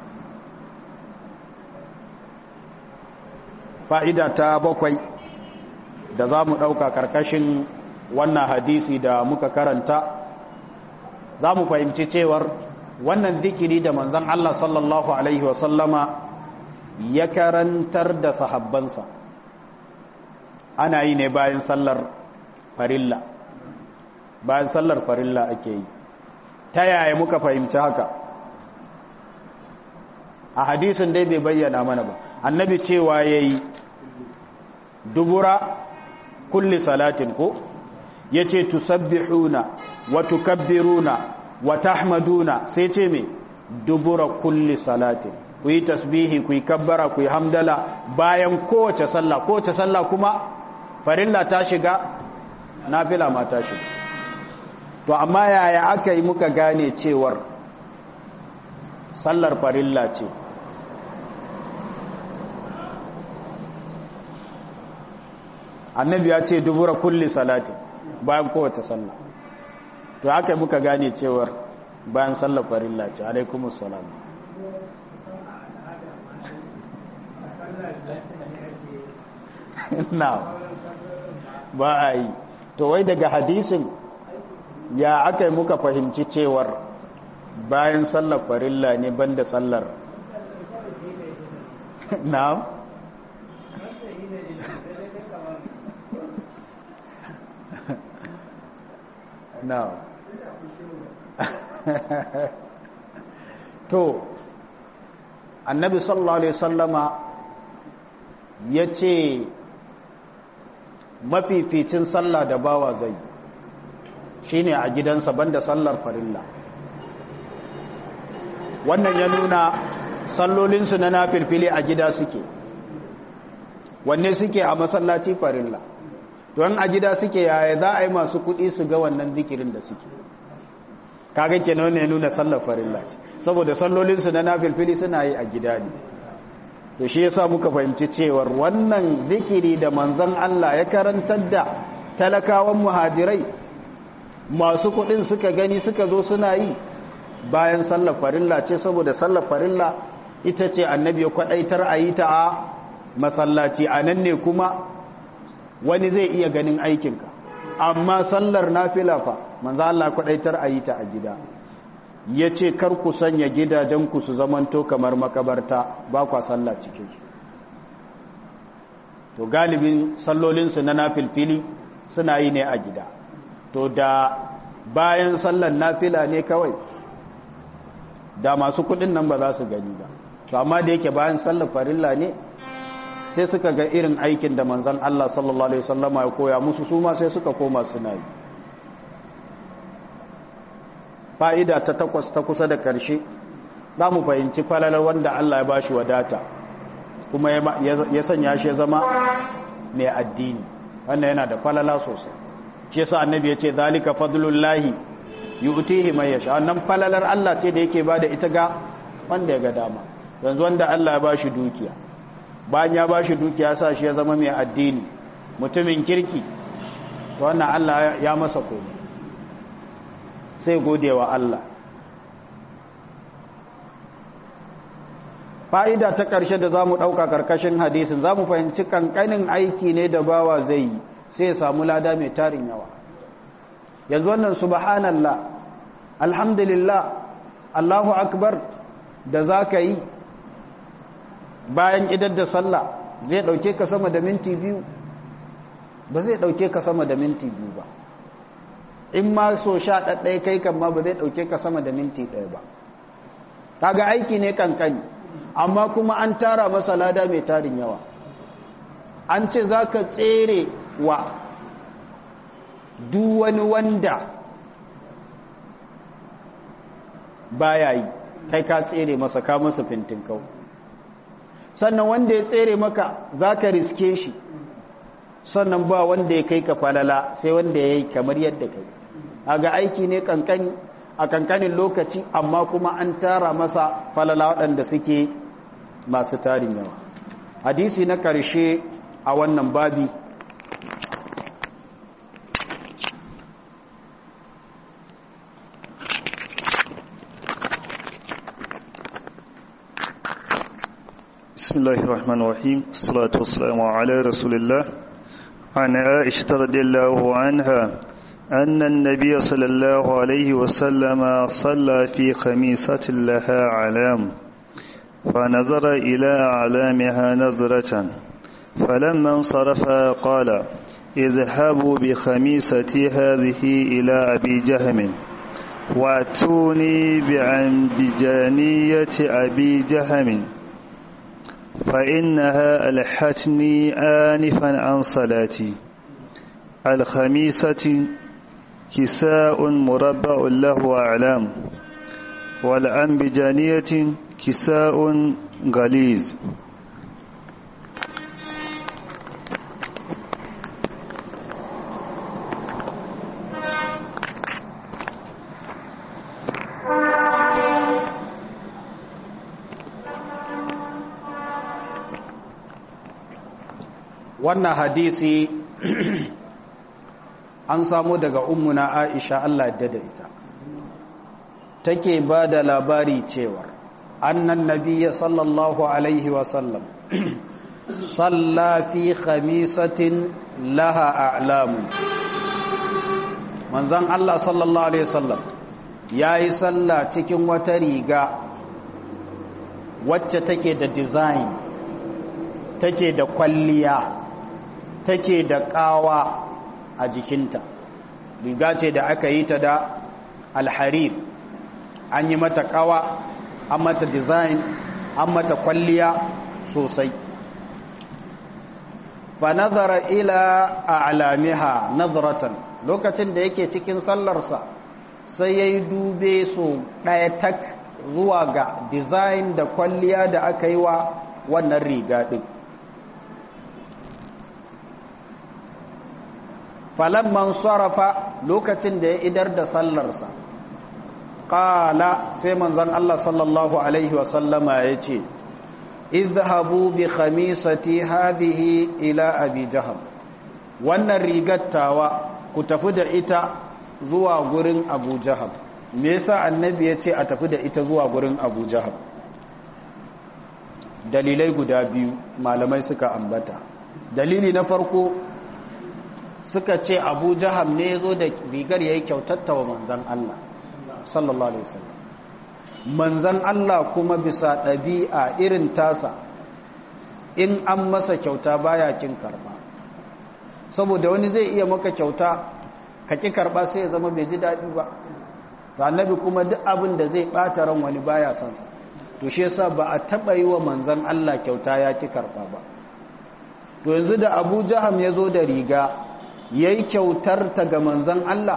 fa'ida ta bakwai da za mu ɗauka ƙarƙashin wannan hadisi da muka karanta za mu fahimci cewar wannan zikiri da manzan Allah sallallahu Alaihi wasallama ya karantar da sahabbansa ana yi ne bayan sallar farilla bayan sallar farilla ake yi ta yaya muka fahimci haka a hadisin dai bai bayyana mana ba annabi cewa ya yi dubura kulli salatin ko ya ce tusabbihuna wa tukabbiruna wa tahmaduna sai ce me dubura kulli salatin ku yi tasbihi ku yi kabbara ku yi hamdala bayan kowace sallah kowace sallah kuma farilla ta shiga nafila ma ta shiga to amma yaya aka yi muka gane cewar sallar farilla ce annabi ya ce dubura kulli salati bayan kowace sallah to aka yi muka gane cewar bayan sallar farilla ce alaikumus salam na ba a yi to wai daga hadisin ya aka yi muka fahimci cewar bayan sallar farilla ne banda sallar na na to annabi sallallahu alaihi sallama ya ce mafificin sallah da bawa zai shine a gidansa banda sallar farilla wannan ya nuna sallolinsu na nafilfili a gida suke wanne suke a masallaci farilla don a gida suke yaya za a yi masu kuɗi su ga wannan zikirin da suke kaga kenan ne nuna sallar farilla ce saboda sallolinsu na nafilfili suna yi a gida ne to shi yasa muka fahimci cewar wannan zikiri da manzon Allah ya karantar da talakawan muhajirai masu kuɗin suka gani suka zo suna yi bayan sallar farilla ce saboda sallar farilla ita ce annabi ya kwadaitar a yi ta a masallaci a nan ne kuma wani zai iya ganin aikinka amma sallar nafila fa manzo Allah kwadaitar a yi ta a gida ya ce kar ku sanya gidajenku su zamanto kamar makabarta ba kwa sallah cikinsu to galibin sallolinsu na nafilfili suna yi ne a gida to da bayan sallar nafila ne kawai da masu kudin nan ba za su gani ba to amma da yake bayan sallar farilla ne sai suka ga irin aikin da manzon Allah sallallahu alaihi wasallama ya koya musu su ma sai suka koma suna yi fa'ida ta takwas ta kusa da ƙarshe za mu fahimci falalar wanda Allah ya bashi wadata kuma ya sanya shi ya zama mai addini wannan yana da falala sosai shi yasa annabi ya ce zalika fadlullahi yu'tihi man yasha wannan falalar Allah ce da yake bada ita ga wanda ya ga dama yanzu wanda Allah ya bashi dukiya bayan ya bashi dukiya sa shi ya zama mai addini mutumin kirki to wannan Allah ya masa komai sai godewa Allah fa'ida ta ƙarshe da za mu ɗauka ƙarƙashin hadisin za mu fahimci ƙanƙanin aiki ne da bawa zai yi sai ya samu lada mai tarin yawa yanzu wannan subhanallah alhamdulillah allahu akbar da za ka yi bayan idar da sallah zai ɗauke ka sama da minti biyu ba zai ɗauke ka sama da minti biyu ba in ma so sha ɗaɗɗaya kai kan ma ba zai ɗauke ka sama da minti ɗaya ba kaga aiki ne kankani amma kuma an tara masa lada mai tarin yawa an ce za ka tsere wa duk wani wanda baya yi kai ka tsere masa ka masa fintin kau sannan wanda ya tsere maka za ka riske shi sannan ba wanda ya kai ka falala sai wanda ya yi kamar yadda kai a ga aiki ne kankani a kankanin lokaci amma kuma an tara masa falala waɗanda suke masu tarin yawa hadisi na ƙarshe a wannan babi بسم الله الرحمن الرحيم الصلاة والسلام على رسول الله عن عائشة رضي الله عنها أن النبي صلى الله عليه وسلم صلى في خميسة لها علام فنظر إلى أعلامها نظرة فلما انصرف قال اذهبوا بخميستي هذه إلى أبي جهم واتوني بعنبجانية أبي جهم فإنها ألحتني آنفا عن صلاتي الخميسة كساء مربع له أعلام والأنبجانية كساء غليظ wannan hadisi an samu daga ummuna aisha Allah da ita take ba da labari cewar annan nabiyya sallallahu alaihi wasallam salla fi khamisatin laha a'lamu manzan Allah sallallahu alaihi wasallam yayi salla cikin wata riga wacce take da design take da kwalliya take da kawa a jikinta riga ce da aka yi ta da alharir an yi mata kawa an mata design an mata kwalliya sosai fa nazara ila a'lamiha nazratan lokacin da yake cikin sallarsa sai yayi dube so daya tak zuwa ga design da kwalliya da aka yi wa wannan riga din falamman sarrafa lokacin da ya idar da sallarsa ƙala sai manzan Allah sallallahu Alaihi wasallama ya ce izhabu bi khamisati hadhihi ila abi jaham wannan rigattawa ku tafi da ita zuwa gurin abu jaham me yasa annabi ya ce a tafi da ita zuwa gurin abu jaham dalilai guda biyu malamai suka ambata dalili na farko suka ce abu jaham ne ya zo da rigar ya yi kyautatta wa manzan Allah sallallahu alaihi wasallam manzan Allah kuma bisa ɗabi'a irin tasa in an masa kyauta baya kin karba saboda wani zai iya maka kyauta ka ki karba sai ya zama bai ji daɗi ba to annabi kuma duk abin da zai ɓata ran wani baya son sa to shi yasa ba a taɓa yi wa manzan Allah kyauta ya ki karba ba to yanzu da Abu Jaham ya zo da riga yayi kyautar ta ga manzan Allah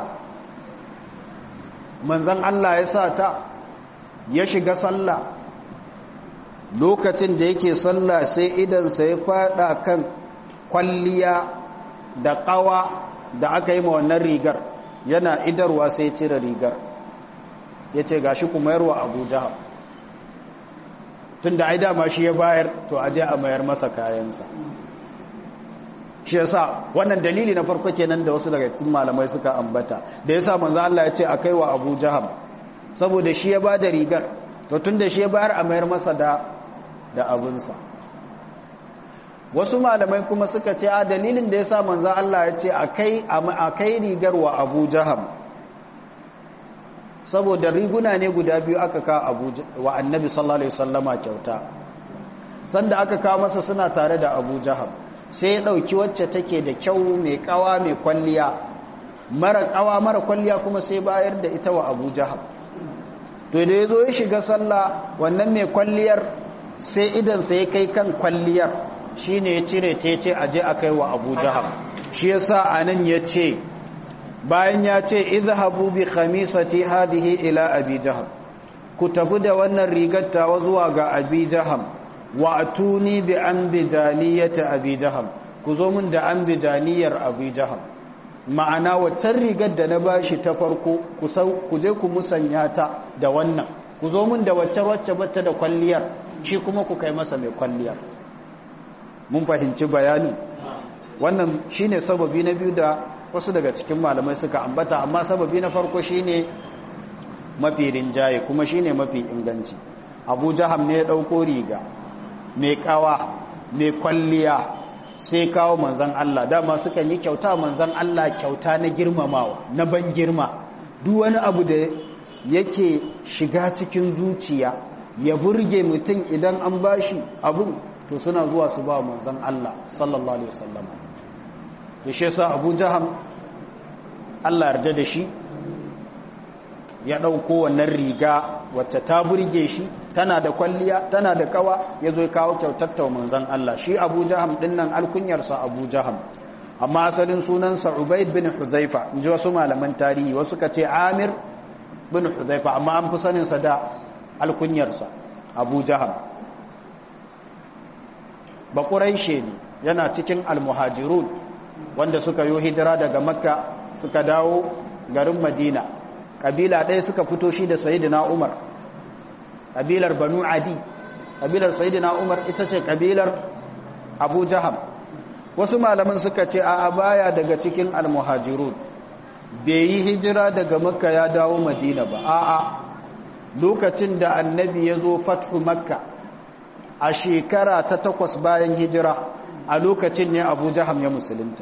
manzan Allah ya sa ta ya shiga sallah lokacin da yake sallah sai idansa ya fada kan kwalliya da kawa da aka yi ma wannan rigar yana idarwa sai cire rigar ya ce ga shi kuma yarwa abu jahab tun da ai dama shi ya bayar to aje a mayar masa kayansa shi yasa wannan dalili na farko kenan da wasu daga cikin malamai suka ambata da yasa manzo Allah ya ce a kaiwa Abu Jaham saboda shi ya bada rigar to tunda shi ya bayar a mayar masa da da abinsa wasu malamai kuma suka ce a dalilin da yasa manzo Allah ya ce a kai a kai rigar wa Abu Jaham saboda riguna ne guda biyu aka kawo Abu wa Annabi sallallahu alaihi wasallama kyauta sanda aka kawo masa suna tare da Abu Jaham sai ya ɗauki wacce take da kyau mai ƙawa mai kwalliya mara ƙawa mara kwalliya kuma sai bayar da ita wa abu jahab to da ya zo ya shiga sallah wannan mai kwalliyar sai idansa ya kai kan kwalliyar shi ne ya cire ta ce a je a kai wa abu jahab shi ya sa a nan ya ce bayan ya ce izhabu bi khamisati hadihi ila abi jahab ku tafi da wannan rigar tawa zuwa ga abi jaham wa atuni bi an bijaniyati abi jaham ku zo min da an bijaniyar abi jaham ma'ana waccan rigar da na bashi ta farko ku je ku musanya ta da wannan ku zo min da wacce wacce bata da kwalliyar shi kuma ku kai masa mai kwalliyar mun fahimci bayani wannan shine sababi na biyu da wasu daga cikin malamai suka ambata amma sababi na farko shine mafi rinjaye kuma shine mafi inganci abu jaham ne ya dauko riga mai kawa mai kwalliya sai kawo manzan Allah dama suka yi kyauta manzan Allah kyauta na girmamawa na ban girma duk wani abu da yake shiga cikin zuciya ya burge mutum idan an bashi abun to suna zuwa su ba manzan Allah sallallahu alaihi wasallam to shi yasa Abu Jaham Allah yarda da shi ya dauko wannan riga wacce ta burge shi tana da kwalliya tana da kawa ya zo kawo kyautar ta manzan Allah shi Abu Jaham dinnan alkunyarsa Abu Jaham amma asalin sunansa Ubaid bin Hudhaifa inji wasu malaman tarihi wasu ka ce Amir bin Hudhaifa amma an fi saninsa da alkunyarsa Abu Jaham ba Quraishe ne yana cikin almuhajirun wanda suka yi hijira daga Makka suka dawo garin Madina kabila ɗaya suka fito shi da Sayyidina Umar kabilar banu adi kabilar sayidina umar ita ce kabilar abu jaham wasu malaman suka ce a baya daga cikin almuhajirun bai yi hijira daga makka ya dawo madina ba a'a lokacin da annabi ya zo fathu makka a shekara ta takwas bayan hijira a lokacin ne abu jaham ya musulunta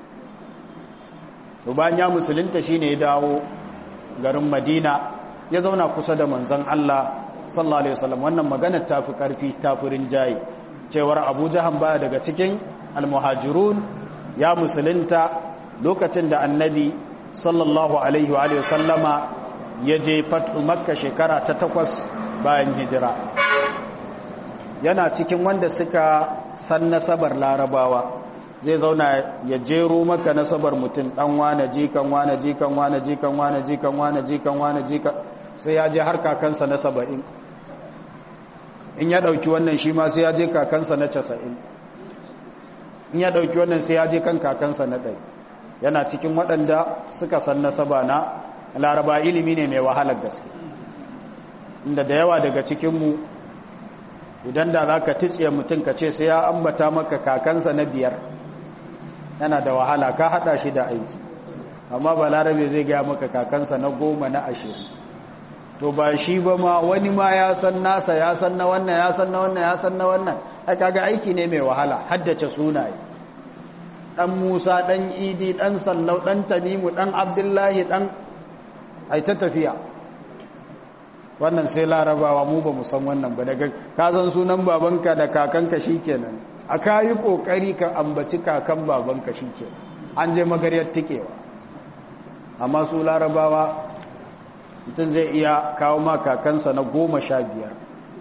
bayan ya musulunta shine ya dawo garin madina ya zauna kusa da manzon Allah sallallahu alaihi wasallam wannan maganar tafi karfi tafi rinjaye cewar Abu Jahan baya daga cikin almuhajirun ya musulunta lokacin da annabi sallallahu alaihi wa alihi wasallama ya je fatu makka shekara ta takwas bayan hijira yana cikin wanda suka san nasabar larabawa zai zauna ya jero maka nasabar mutum dan wane jikan wane jikan wane jikan wane jikan wane jikan wane jikan sai ya je har kakansa na saba'in in ya ɗauki wannan shi ma sai ya je kakansa na casa'in in ya ɗauki wannan sai ya je kan kakansa na ɗari yana cikin waɗanda suka san nasaba na laraba ilimi ne mai wahalar gaske inda da yawa daga cikinmu idan da za ka titsiye mutum ka ce sai ya ambata maka kakansa na biyar yana da wahala ka haɗa shi da aiki amma ba larabe zai gaya maka kakansa na goma na ashirin to ba shi ba ma wani ma ya san nasa ya san na wannan ya san na wannan ya san na wannan a kaga aiki ne mai wahala haddace sunaye dan musa dan idi dan sallau dan tanimu dan abdullahi dan ai ta tafiya wannan sai larabawa mu ba mu san wannan ba daga ka san sunan babanka da kakanka shikenan a kayi kokari ka ambaci kakan babanka shikenan an je magariyar tikewa amma su larabawa mutum zai iya kawo ma kakansa na goma sha biyar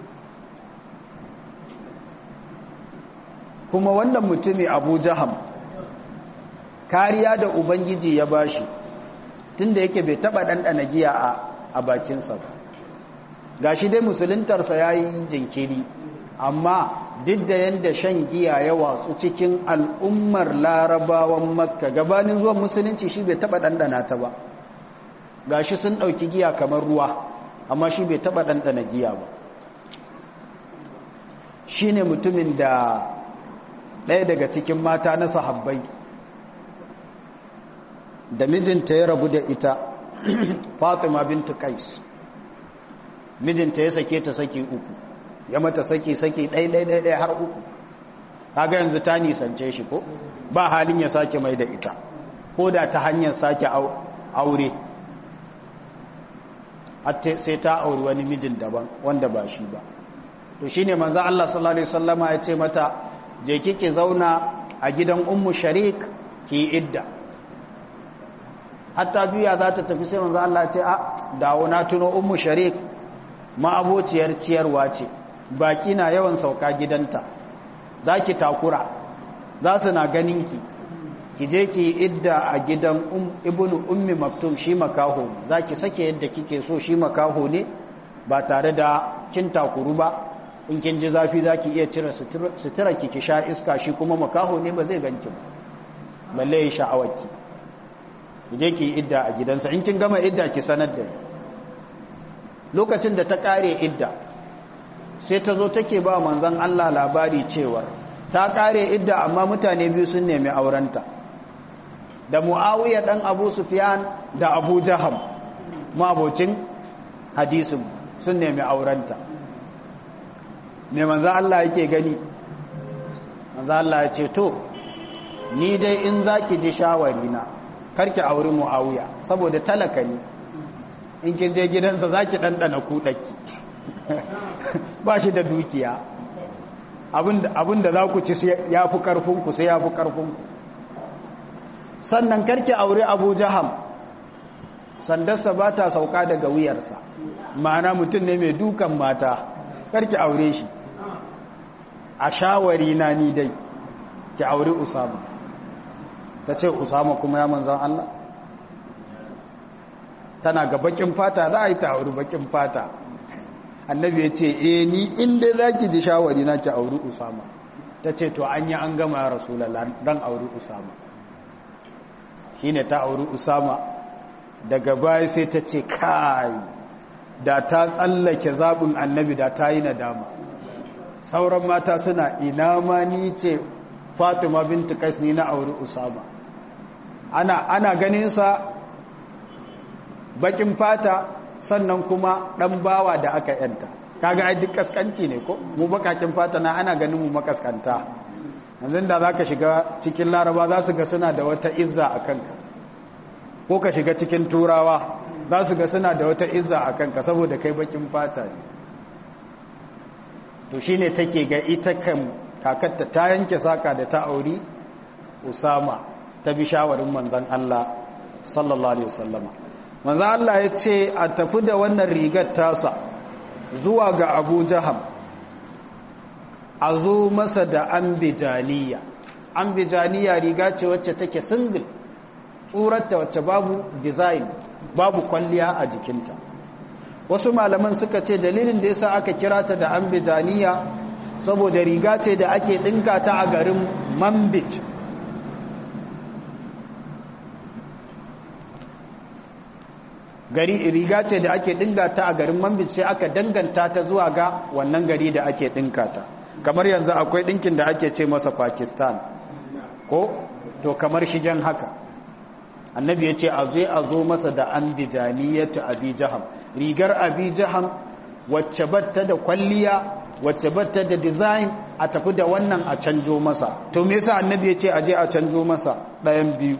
kuma wannan mutumi abu jaham kariya da ubangiji ya bashi tunda yake bai taba ɗanɗana giya a bakinsa ba ga shi dai musuluntarsa ya yi jinkiri amma duk da yadda shan giya ya watsu cikin al'ummar larabawan makka gabanin zuwan musulunci shi bai taba ɗanɗana ta ba ga shi sun ɗauki giya kamar ruwa amma shi bai taba ɗanɗana giya ba shi ne mutumin da ɗaya daga cikin mata na sahabbai da mijinta ya rabu da ita fatima bintu kais mijinta ya sake ta saki uku ya mata saki saki ɗai-ɗai-ɗai har uku kaga yanzu ta nisance shi ko ba halin ya sake mai da ita ko da ta hanyar sake aure sai ta auri wani mijin daban wanda ba shi ba to shine manzo Allah sallallahu alaihi wasallama ya ce mata je kike zauna a gidan ummu sharik ki idda hatta juya za ta tafi sai manzo Allah ya ce a dawo na tuno ummu sharik ma'abociyar ciyarwa ce baki na yawan sauka gidanta za ki takura za su na ganinki ki je ki idda a gidan ibnu ummi maktum shi makaho za ki sake yadda kike so shi makaho ne ba tare da kin takuru ba in kin ji zafi za ki iya cire sutura ki ki sha iska shi kuma makaho ne ba zai ganki ba balle ya sha'awarki ki je ki idda a gidansa in kin gama idda ki sanar da ni lokacin da ta kare idda sai ta zo take ba manzon Allah labari cewa ta kare idda amma mutane biyu sun nemi aurenta da Muawiya dan Abu Sufyan da Abu Jaham mabocin hadisin sun nemi aurenta me manzon Allah yake gani manzon Allah ya ce to ni dai in zaki ji shawari na karki auri Muawiya saboda talaka ne in kin je gidansa za ki ɗanɗana kuɗaki ba shi da dukiya abinda za ku ci ya fi ƙarfinku sai ya fi ƙarfinku sannan karki aure abu jaham sandarsa ba ta sauka daga wuyarsa ma'ana mutum ne mai dukan mata karki aure shi a shawari na ni dai ki aure usama ta ce usama kuma ya manzan Allah tana ga bakin fata za a yi ta auri bakin fata annabi ya ce e ni inda za ki ji shawari na ki auri usama ta ce to an yi an gama ya rasulallah don auri usama shi ne ta auri usama daga baya sai ta ce kai da ta tsallake zaɓin annabi da ta yi nadama sauran mata suna ina ma ni ce fatima bintu kas ni na auri usama ana, ana ganinsa bakin fata sannan kuma dan bawa da aka yanta kaga ai duk kaskanci ne ko mu bakakin fata na ana ganin mu makaskanta yanzu da zaka shiga cikin laraba za su ga suna da wata izza a kanka ko ka shiga cikin turawa za su ga suna da wata izza a kanka saboda kai bakin fata ne to shine take ga ita kan kakarta ta yanke saka da ta auri usama ta bi shawarin manzon Allah sallallahu alaihi wasallama manzo Allah ya ce a tafi da wannan rigar tasa zuwa ga Abu Jaham a zo masa da ambijaniya ambijaniya riga ce wacce take single tsurarta wacce babu design babu kwalliya a jikinta wasu malaman suka ce dalilin da yasa aka kira ta da ambijaniya saboda riga ce da ake dinka ta a garin Mambit gari riga ce da ake dinga ta a garin Manbij sai aka danganta ta zuwa ga wannan gari da ake dinka ta kamar yanzu akwai dinkin da ake ce masa Pakistan ko to kamar shigen haka annabi ya ce a zai a zo masa da ambijaniyatu abi jaham rigar abi jaham wacce batta da kwalliya wacce batta da design a tafi da wannan a canjo masa to me yasa annabi ya ce a je a canjo masa ɗayan biyu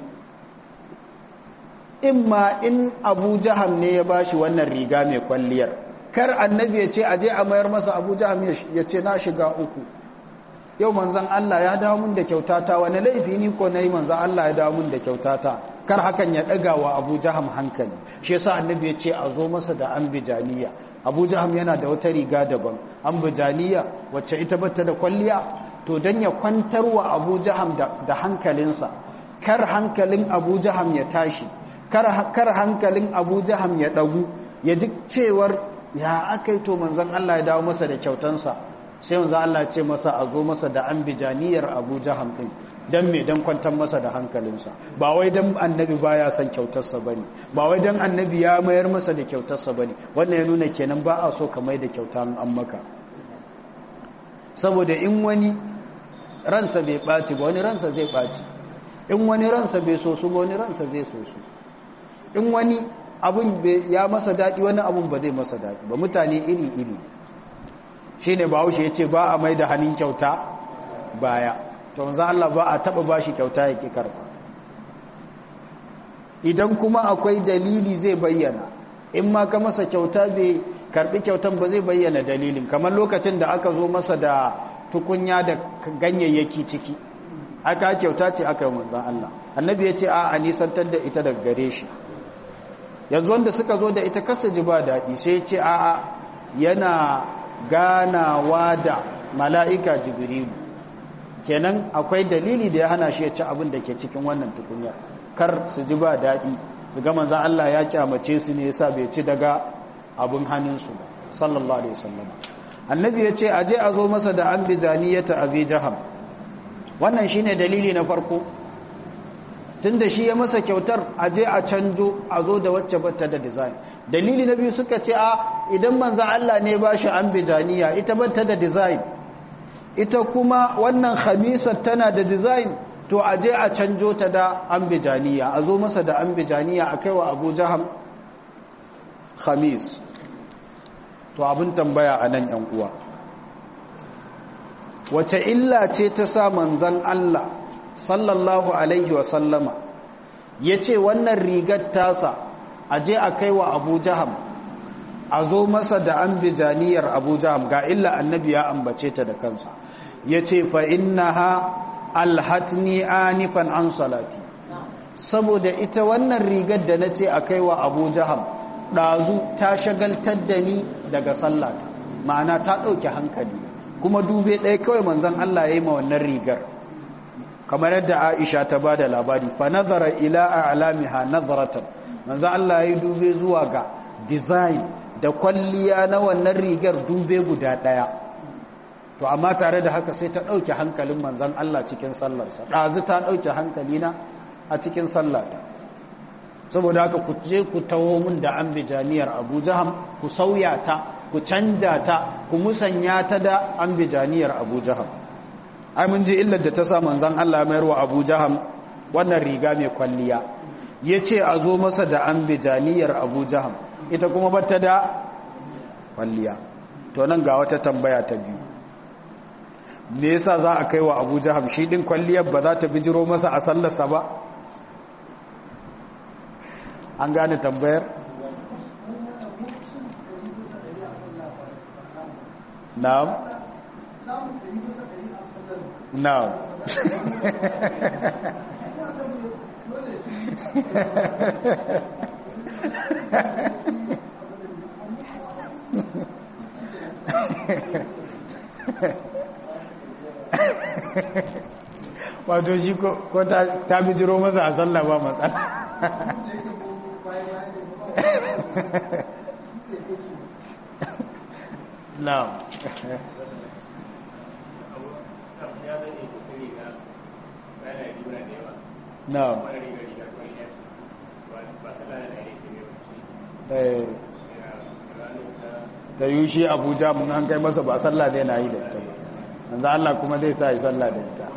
imma in abu jaham ne ya bashi wannan riga mai kwalliyar kar annabi ya ce a je a mayar masa abu jaham ya ce na shiga uku yau manzan Allah ya dawo mun da kyautata wani laifi ni ko nayi manzan Allah ya dawo mun da kyautata kar hakan ya daga wa Abu Jaham hankali shi yasa annabi ya ce a zo masa da ambijaniya Abu Jaham yana da wata riga daban ambijaniya wacce ita bata da kwalliya to dan ya kwantar wa Abu Jaham da hankalinsa kar hankalin Abu Jaham ya tashi kar kar hankalin Abu Jaham ya dagu ya ji cewar ya akai to manzan Allah ya dawo masa da kyautansa sai wanzu Allah ce masa a zo masa da an bijaniyar abu jaham ɗin don me don kwantar masa da hankalinsa ba wai don annabi ba ya san kyautarsa ba ne ba wai don annabi ya mayar masa da kyautarsa ba ne wannan ya nuna kenan ba a so ka mai da kyauta an maka saboda in wani ransa bai ɓaci ba wani ransa zai ɓaci in wani ransa bai so su ba wani ransa zai so su in wani abun ya masa daɗi wani abun ba zai masa daɗi ba mutane iri-iri shi ne ba haushe ya ce ba a mai da hannun kyauta baya to wanzu Allah ba a taba ba shi kyauta ya ƙi karba idan kuma akwai dalili zai bayyana in ma ka masa kyauta bai karbi kyautan ba zai bayyana dalilin kamar lokacin da aka zo masa da tukunya da ganyayyaki ciki aka kyauta ce aka yi manzan Allah annabi ya ce a a nisantar da ita daga gare shi yanzu wanda suka zo da ita kasa ji ba daɗi sai ya ce a a yana ganawa da mala'ika jibrilu kenan akwai dalili da ya hana shi ya ci abin da ke cikin wannan tukunya kar su ji ba daɗi su ga manzan Allah ya kyamace su ne yasa bai ci daga abin hannunsu ba sallallahu alaihi wasallam annabi ya ce aje a zo masa da an bijaniyata abi jaham wannan shine dalili na farko tunda shi ya masa kyautar aje a canjo a zo da wacce bata da design dalili na biyu suka ce a idan manzan Allah ne ba shi an bijaniya ita bata da design ita kuma wannan khamisar tana da design to a je a canjo ta da an bijaniya a zo masa da an bijaniya a kaiwa abu jaham khamis to abin tambaya a nan yan uwa wace illa ce ta sa manzan Allah sallallahu alaihi wasallama ya ce wannan rigar tasa a je a kaiwa abu jaham a zo masa da an bijaniyar abu jaham ga illa annabi ya ambace ta da kansa ya ce fa ha alhatni anifan an salati saboda ita wannan rigar da na ce a kaiwa abu jaham ɗazu ta shagaltar da ni daga sallata ma'ana ta ɗauke hankali kuma dube ɗaya kawai manzan Allah ya yi ma wannan rigar kamar yadda aisha ta ba da labari fa nazara ila a alamiha nazaratan manzan Allah ya yi dube zuwa ga design da kwalliya na wannan rigar dube guda ɗaya to amma tare da haka sai ta ɗauke hankalin manzan Allah cikin sallarsa ɗazu ta ɗauke hankalina a cikin sallata saboda haka ku je ku taho mun da an bijaniyar abu jaham ku sauya ta ku canja ta ku musanya ta da an bijaniyar abu jaham ai mun ji illar da ta sa manzan Allah mayar wa abu jaham wannan riga mai kwalliya ya ce a zo masa da an bijaniyar abu jaham ita kuma bata da kwalliya to nan ga wata tambaya ta biyu me yasa za a kai wa abu jaham shi din kwalliyar ba za ta bijiro masa a sallarsa ba an gane tambayar na'am na'am wato shi ko ta bijiro masa a sallah ba matsala Na'am. Na'am. da yi shi abuja mun an kai masa ba sallah zai na yi da ita manzo Allah kuma zai sa yi sallah da ita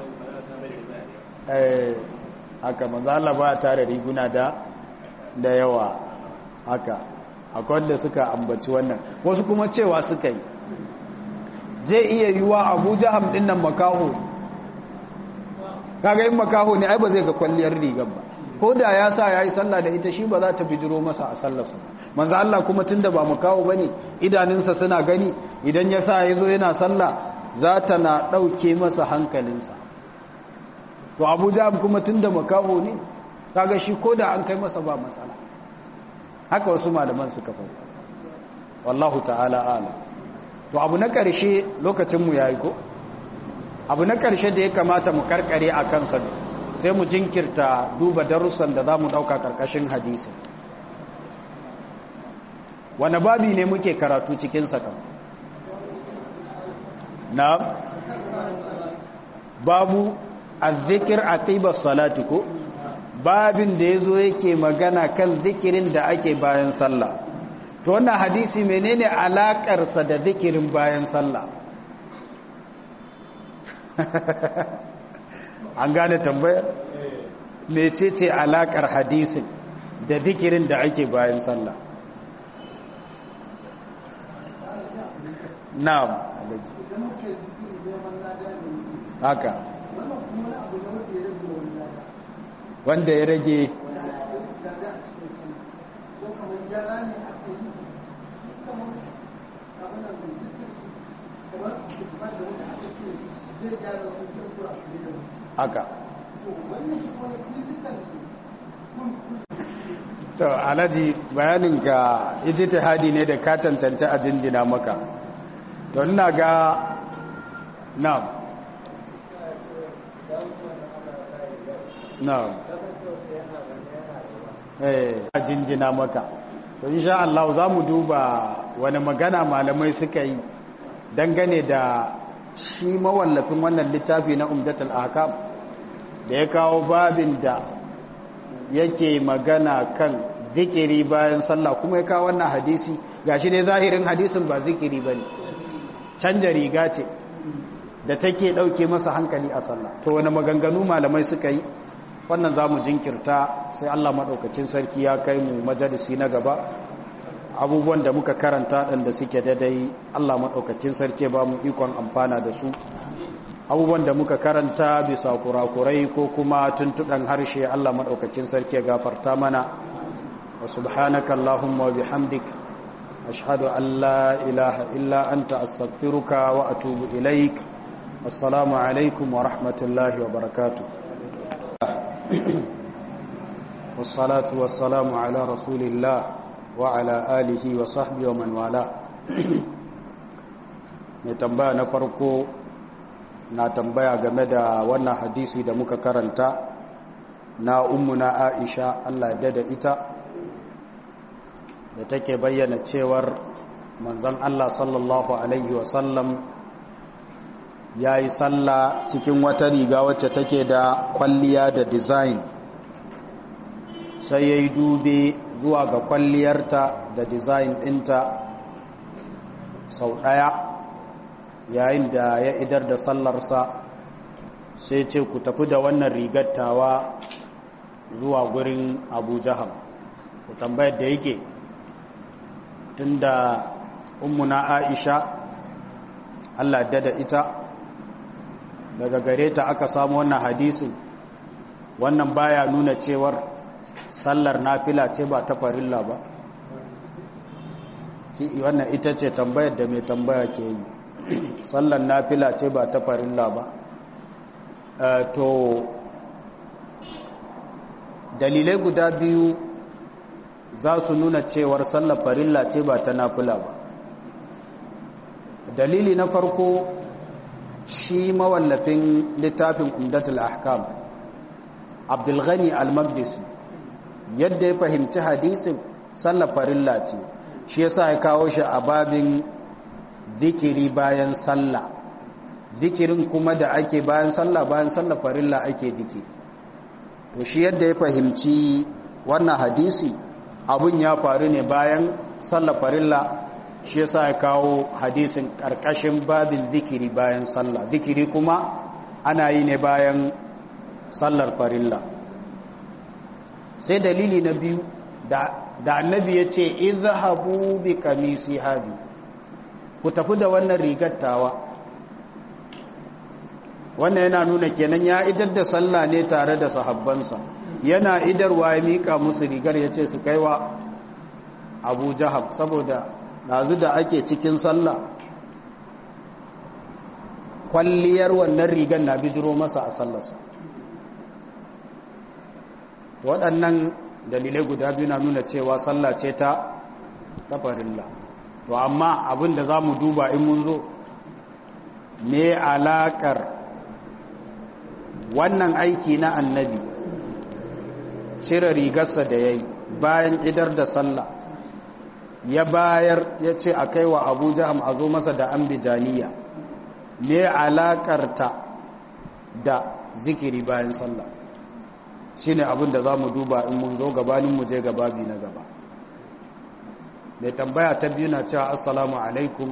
haka manzo Allah ba tare riguna da da yawa haka akwai wanda suka ambaci wannan wasu kuma cewa suka yi zai iya yiwa abuja hamdin nan makaho kaga yin makaho ne ai ba zai ga kwalliyar rigar ba ko da ya sa ya yi sallah da ita shi ba za ta bijiro masa a sallarsa manzo Allah kuma tunda ba makaho bane idanunsa suna gani idan ya sa ya zo yana sallah za ta na ɗauke masa hankalinsa to abuja kuma tunda makaho ne kaga shi ko da an kai masa ba matsala haka wasu malaman suka faɗi wallahu ta'ala ala to abu na ƙarshe lokacinmu ya yi ko abu na ƙarshe da ya kamata mu karkare a kansa sai mu jinkirta duba darussan da za mu ɗauka ƙarƙashin hadisi wane babi ne muke karatu cikinsa kan na babu azzikir aqibar salati ko babin da yazo yake magana kan zikirin da ake bayan sallah to wannan hadisi menene alakar sa da zikirin bayan sallah an gane tambayar mecece alakar hadisin da zikirin da ake bayan sallah na'am haka wanda ya rage haka to alhaji bayanin ga ijtihadi ne da ka cancanta a jindina maka to ina ga na'am na'am eh a jinjina maka to insha Allah za mu duba wani magana malamai suka yi dangane da shi mawallafin wannan littafi na umdatul ahkam da ya kawo babin da yake magana kan zikiri bayan sallah kuma ya kawo wannan hadisi gashi ne zahirin hadisin ba zikiri bane canja riga ce da take dauke masa hankali a sallah to wani maganganu malamai suka yi wannan za mu jinkirta sai Allah maɗaukacin sarki ya kai mu majalisi na gaba abubuwan da muka karanta ɗan da suke daidai Allah maɗaukacin sarki ba mu ikon amfana da su abubuwan da muka karanta bisa kurakurai ko kuma tuntuɗan harshe Allah maɗaukacin sarki ya gafarta mana wa subhanaka Allahumma wa bihamdik ashhadu an la ilaha illa anta astaghfiruka wa atubu ilaik assalamu alaikum wa rahmatullahi wa barakatuh والصلاة والسلام على رسول الله وعلى آله وصحبه ومن والاه mai tambaya na farko na tambaya game da wannan hadisi da muka karanta na ummuna aisha Allah da da ita da take bayyana cewar manzon Allah sallallahu alaihi wasallam ya yi sallah cikin wata riga wacce take da kwalliya da design sai ya yi dube zuwa ga kwalliyarta da design ɗinta sau ɗaya yayin da ya idar da sallarsa sai ce ku tafi da wannan rigattawa zuwa gurin abu jaham ku tambayar da yake tunda ummuna aisha allah dada ita daga gare ta aka samu wannan hadisin wannan baya nuna cewar sallar nafila ce ba ta farilla ba wannan ita ce tambayar da mai tambaya ke yi sallar nafila ce ba ta farilla ba to dalilai guda biyu za su nuna cewar sallar farilla ce ba ta nafila ba dalili na farko shi mawallafin littafin umdatul ahkam abdulghani al-maqdisi yadda ya fahimci hadisin sallar farilla ce shi yasa ya kawo shi a babin zikiri bayan sallah zikirin kuma da ake bayan sallah bayan sallah farilla ake zikiri to shi yadda ya fahimci wannan hadisi abun ya faru ne bayan sallar farilla shi yasa ya kawo hadisin karkashin babin zikiri bayan sallah zikiri kuma ana yi ne bayan sallar farilla sai dalili na biyu da annabi ya ce izhabu bi kamisi hadi ku tafi da wannan rigattawa wannan yana nuna kenan ya idar da sallah ne tare da sahabbansa yana idarwa ya mika musu rigar ya ce su kaiwa abu jahab saboda ɗazu da ake cikin sallah kwalliyar wannan rigar na bidiro masa a sallarsa waɗannan dalilai guda biyu na nuna cewa sallah ce ta tafarilla to amma abin da za mu duba in mun zo ne alaƙar wannan aiki na annabi cire rigarsa da ya yi bayan idar da sallah ya bayar ya ce a kai wa abu jaham a zo masa da ambijaniya ne alaƙarta da zikiri bayan sallah shi ne abin da za mu duba in mun zo gabanin mu je gababi na gaba mai tambaya ta biyu na cewa assalamu alaikum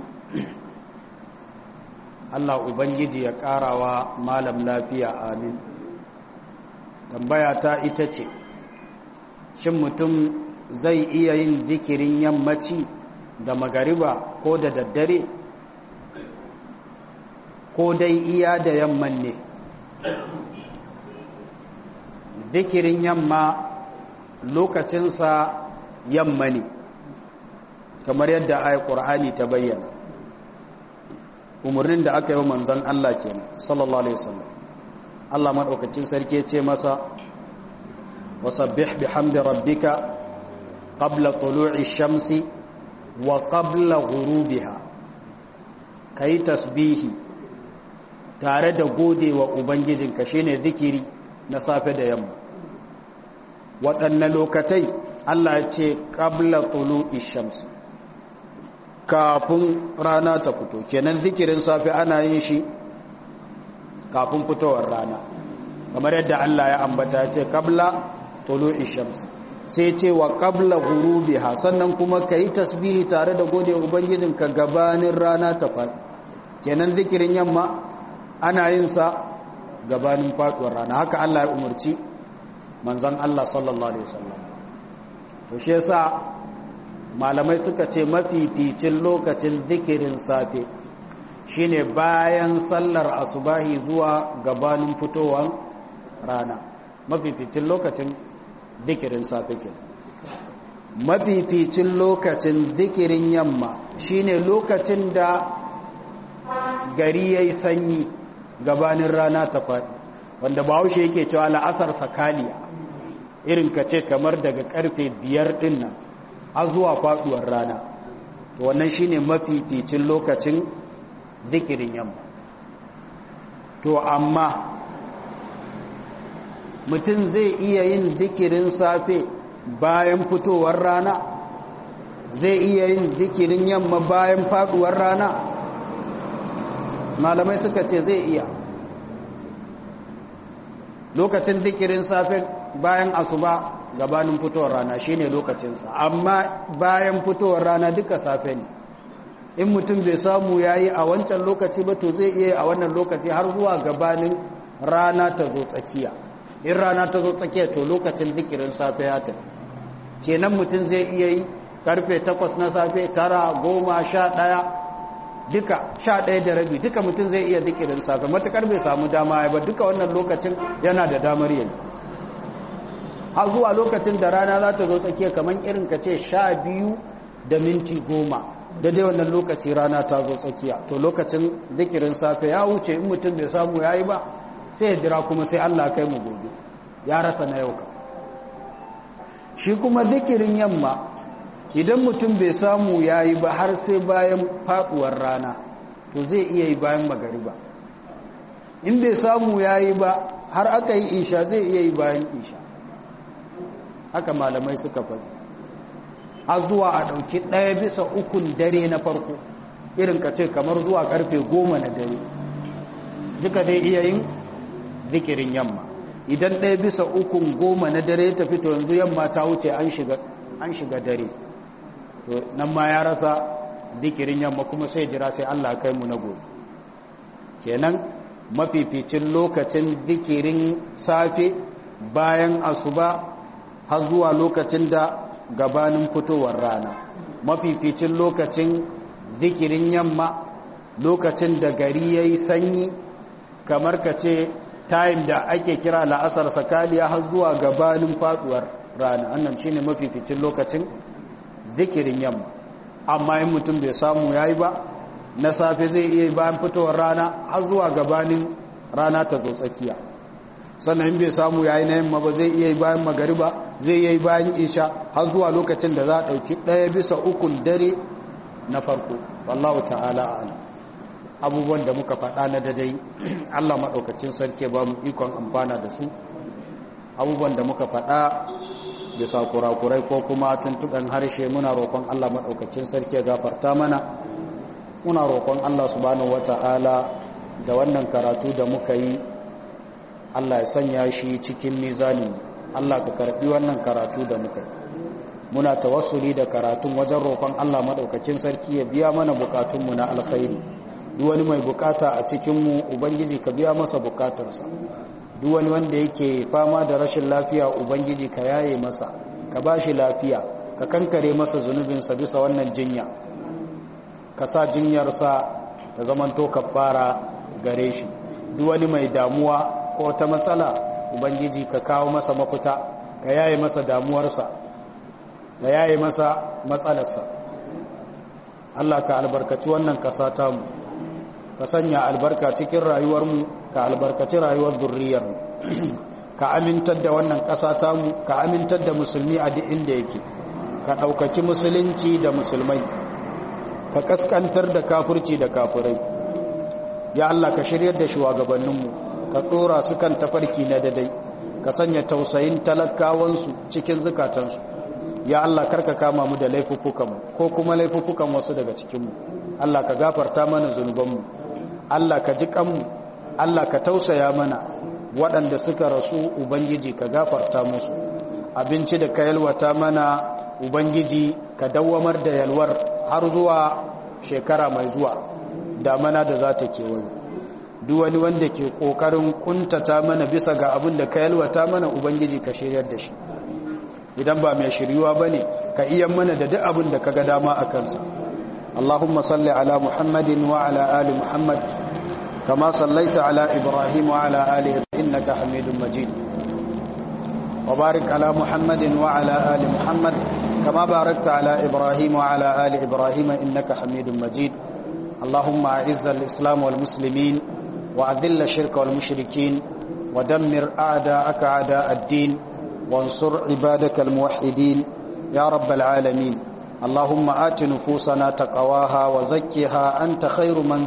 Allah Ubangiji ya ƙarawa malam lafiya amin tambaya ta ita ce shin mutum zai iya yin zikirin yammaci da magariba ko da daddare ko dai iya da yamman ne zikirin yamma lokacinsa yamma ne kamar yadda ayat ƙur'ani ta bayyana umarnin da aka yi wa manzan Allah kenan sallallahu alaihi wasallam Allah madaukakin sarki ce masa wasabbih bihamdi rabbika qabla tulu'i shamsi wa qabla ghurubiha kai tasbihi tare da godewa ubangijinka shine zikiri na safe da yamma waɗanne lokatai Allah ya ce qabla tulu'i shamsi kafin rana ta fito kenan zikirin safe ana yin shi kafin fitowar rana kamar yadda Allah ya ambata ce qabla tulu'i shams sai ce wa qabla ghurubiha sannan kuma kai tasbihi tare da gode ubangijin ka gabanin rana ta faɗi kenan zikirin yamma ana yin sa gabanin faduwar rana haka Allah ya umarci manzon Allah sallallahu alaihi wasallam to shi yasa malamai suka ce mafificin lokacin zikirin safe shine bayan sallar asubahi zuwa gabanin fitowar rana mafificin lokacin zikirin safe ke mafificin lokacin zikirin yamma shine lokacin da gari ya yi sanyi gabanin rana ta faɗi wanda bahaushe yake cewa la'asar sakaliya irin ka ce kamar daga karfe biyar ɗin nan har zuwa faduwar rana to wannan shine mafificin lokacin zikirin yamma to amma mutum zai iya yin zikirin safe bayan fitowar rana zai iya yin zikirin yamma bayan faduwar rana malamai suka ce zai iya lokacin zikirin safe bayan asuba gabanin fitowar rana shine lokacinsa amma bayan fitowar rana duka safe ne in mutum bai samu yayi a wancan lokaci ba to zai iya a wannan lokaci har zuwa gabanin rana ta zo tsakiya in rana ta zo tsakiya to lokacin zikirin safe ya tafi kenan mutum zai iya yi karfe 8 na safe tara goma sha ɗaya duka sha ɗaya da rabi duka mutum zai iya zikirin safe matukar bai samu dama ya ba duka wannan lokacin yana da damar yayi har zuwa lokacin da rana za ta zo tsakiya kamar irin ka ce sha biyu da minti goma da dai wannan lokaci rana ta zo tsakiya to lokacin zikirin safe ya wuce in mutum bai samu ya yi ba sai ya jira kuma sai allah kai mu gobe ya rasa na yau ka shi kuma zikirin yamma idan mutum bai samu ya yi ba har sai bayan faduwar rana to zai iya yi bayan magariba in bai samu ya yi ba har aka yi isha zai iya yi bayan isha haka malamai suka faɗi har zuwa a ɗauki ɗaya bisa ukun dare na farko irin ka ce kamar zuwa ƙarfe goma na dare duka dai iya yin zikirin yamma idan ɗaya bisa ukun goma na dare ya tafi to yanzu yamma ta wuce an shiga an shiga dare to nan ma ya rasa zikirin yamma kuma sai jira sai Allah kai mu na gobe kenan mafificin lokacin zikirin safe bayan asuba har zuwa lokacin da gabanin fitowar rana mafificin lokacin zikirin yamma lokacin da gari ya yi sanyi kamar ka ce time da ake kira la'asar sakaliya har zuwa gabanin faduwar rana annan shi ne mafificin lokacin zikirin yamma amma yin mutum bai samu ya yi ba na safe zai iya bayan fitowar rana har zuwa gabanin rana ta zo tsakiya sannan bai samu ya yi na yamma ba zai iya bayan magariba zai iya bayan isha har zuwa lokacin da za a ɗauki ɗaya bisa ukun dare na farko wallahu ta'ala ala abubuwan da muka faɗa na dadai allah maɗaukacin sarki ba mu ikon amfana da su abubuwan da muka faɗa bisa kurakurai ko kuma tuntuɓen harshe muna roƙon allah maɗaukacin sarki ya gafarta mana muna roƙon allah subhanahu wata'ala da wannan karatu da muka yi allah ya sanya shi cikin mizanin allah ka karɓi wannan karatu da muka yi muna tawassuli da karatun wajen roƙon Allah maɗaukakin sarki ya biya mana bukatunmu na alkhairi duk wani mai bukata a cikinmu ubangiji ka biya masa bukatarsa duk wani wanda yake fama da rashin lafiya ubangiji ka yaye masa ka ba shi lafiya ka kankare masa zunubinsa bisa wannan jinya ka sa jinyarsa ta zamanto kafara gare shi duk wani mai damuwa ko ta matsala ubangiji ka kawo masa mafita ka yaye masa damuwarsa da yayi masa matsalarsa Allah ka albarkaci wannan kasa mu ka sanya albarka cikin rayuwarmu ka albarkaci rayuwar zurriyarmu ka amintar da wannan kasa mu ka amintar da musulmi a duk inda yake ka ɗaukaki musulunci da musulmai ka kaskantar da kafurci da kafurai ya Allah ka shiryar da shugabanninmu ka ɗora su kan tafarki na dadai ka sanya tausayin talakawansu cikin zukatansu ya Allah karka kama mu da laifuffukanmu ko kuma laifuffukan wasu daga cikinmu Allah ka gafarta mana zunubanmu Allah ka ji kanmu Allah ka tausaya mana waɗanda suka rasu ubangiji ka gafarta musu abinci da ka yalwata mana ubangiji ka dawwamar da yalwar har zuwa shekara mai zuwa damana da za ta kewayo duk wani wanda ke ƙoƙarin kuntata mana bisa ga abin da ka yalwata mana ubangiji ka shiryar da shi idan ba mai shiryuwa ba ne ka iya mana da duk abin da ka ga dama a kansa Allahumma salli ala Muhammadin wa ala ali Muhammad kama sallaita ala Ibrahim wa ala ali innaka Hamidum Majid wa barik ala Muhammadin wa ala ali Muhammad kama barakta ala Ibrahim wa ala ali Ibrahim innaka Hamidum Majid Allahumma a'izz al-islam wal muslimin wa adhill ash-shirka wal mushrikin wa dammir a'da'aka a'da' ad-din وانصر عبادك الموحدين يا رب العالمين اللهم آت نفوسنا تقواها وزكها أنت خير من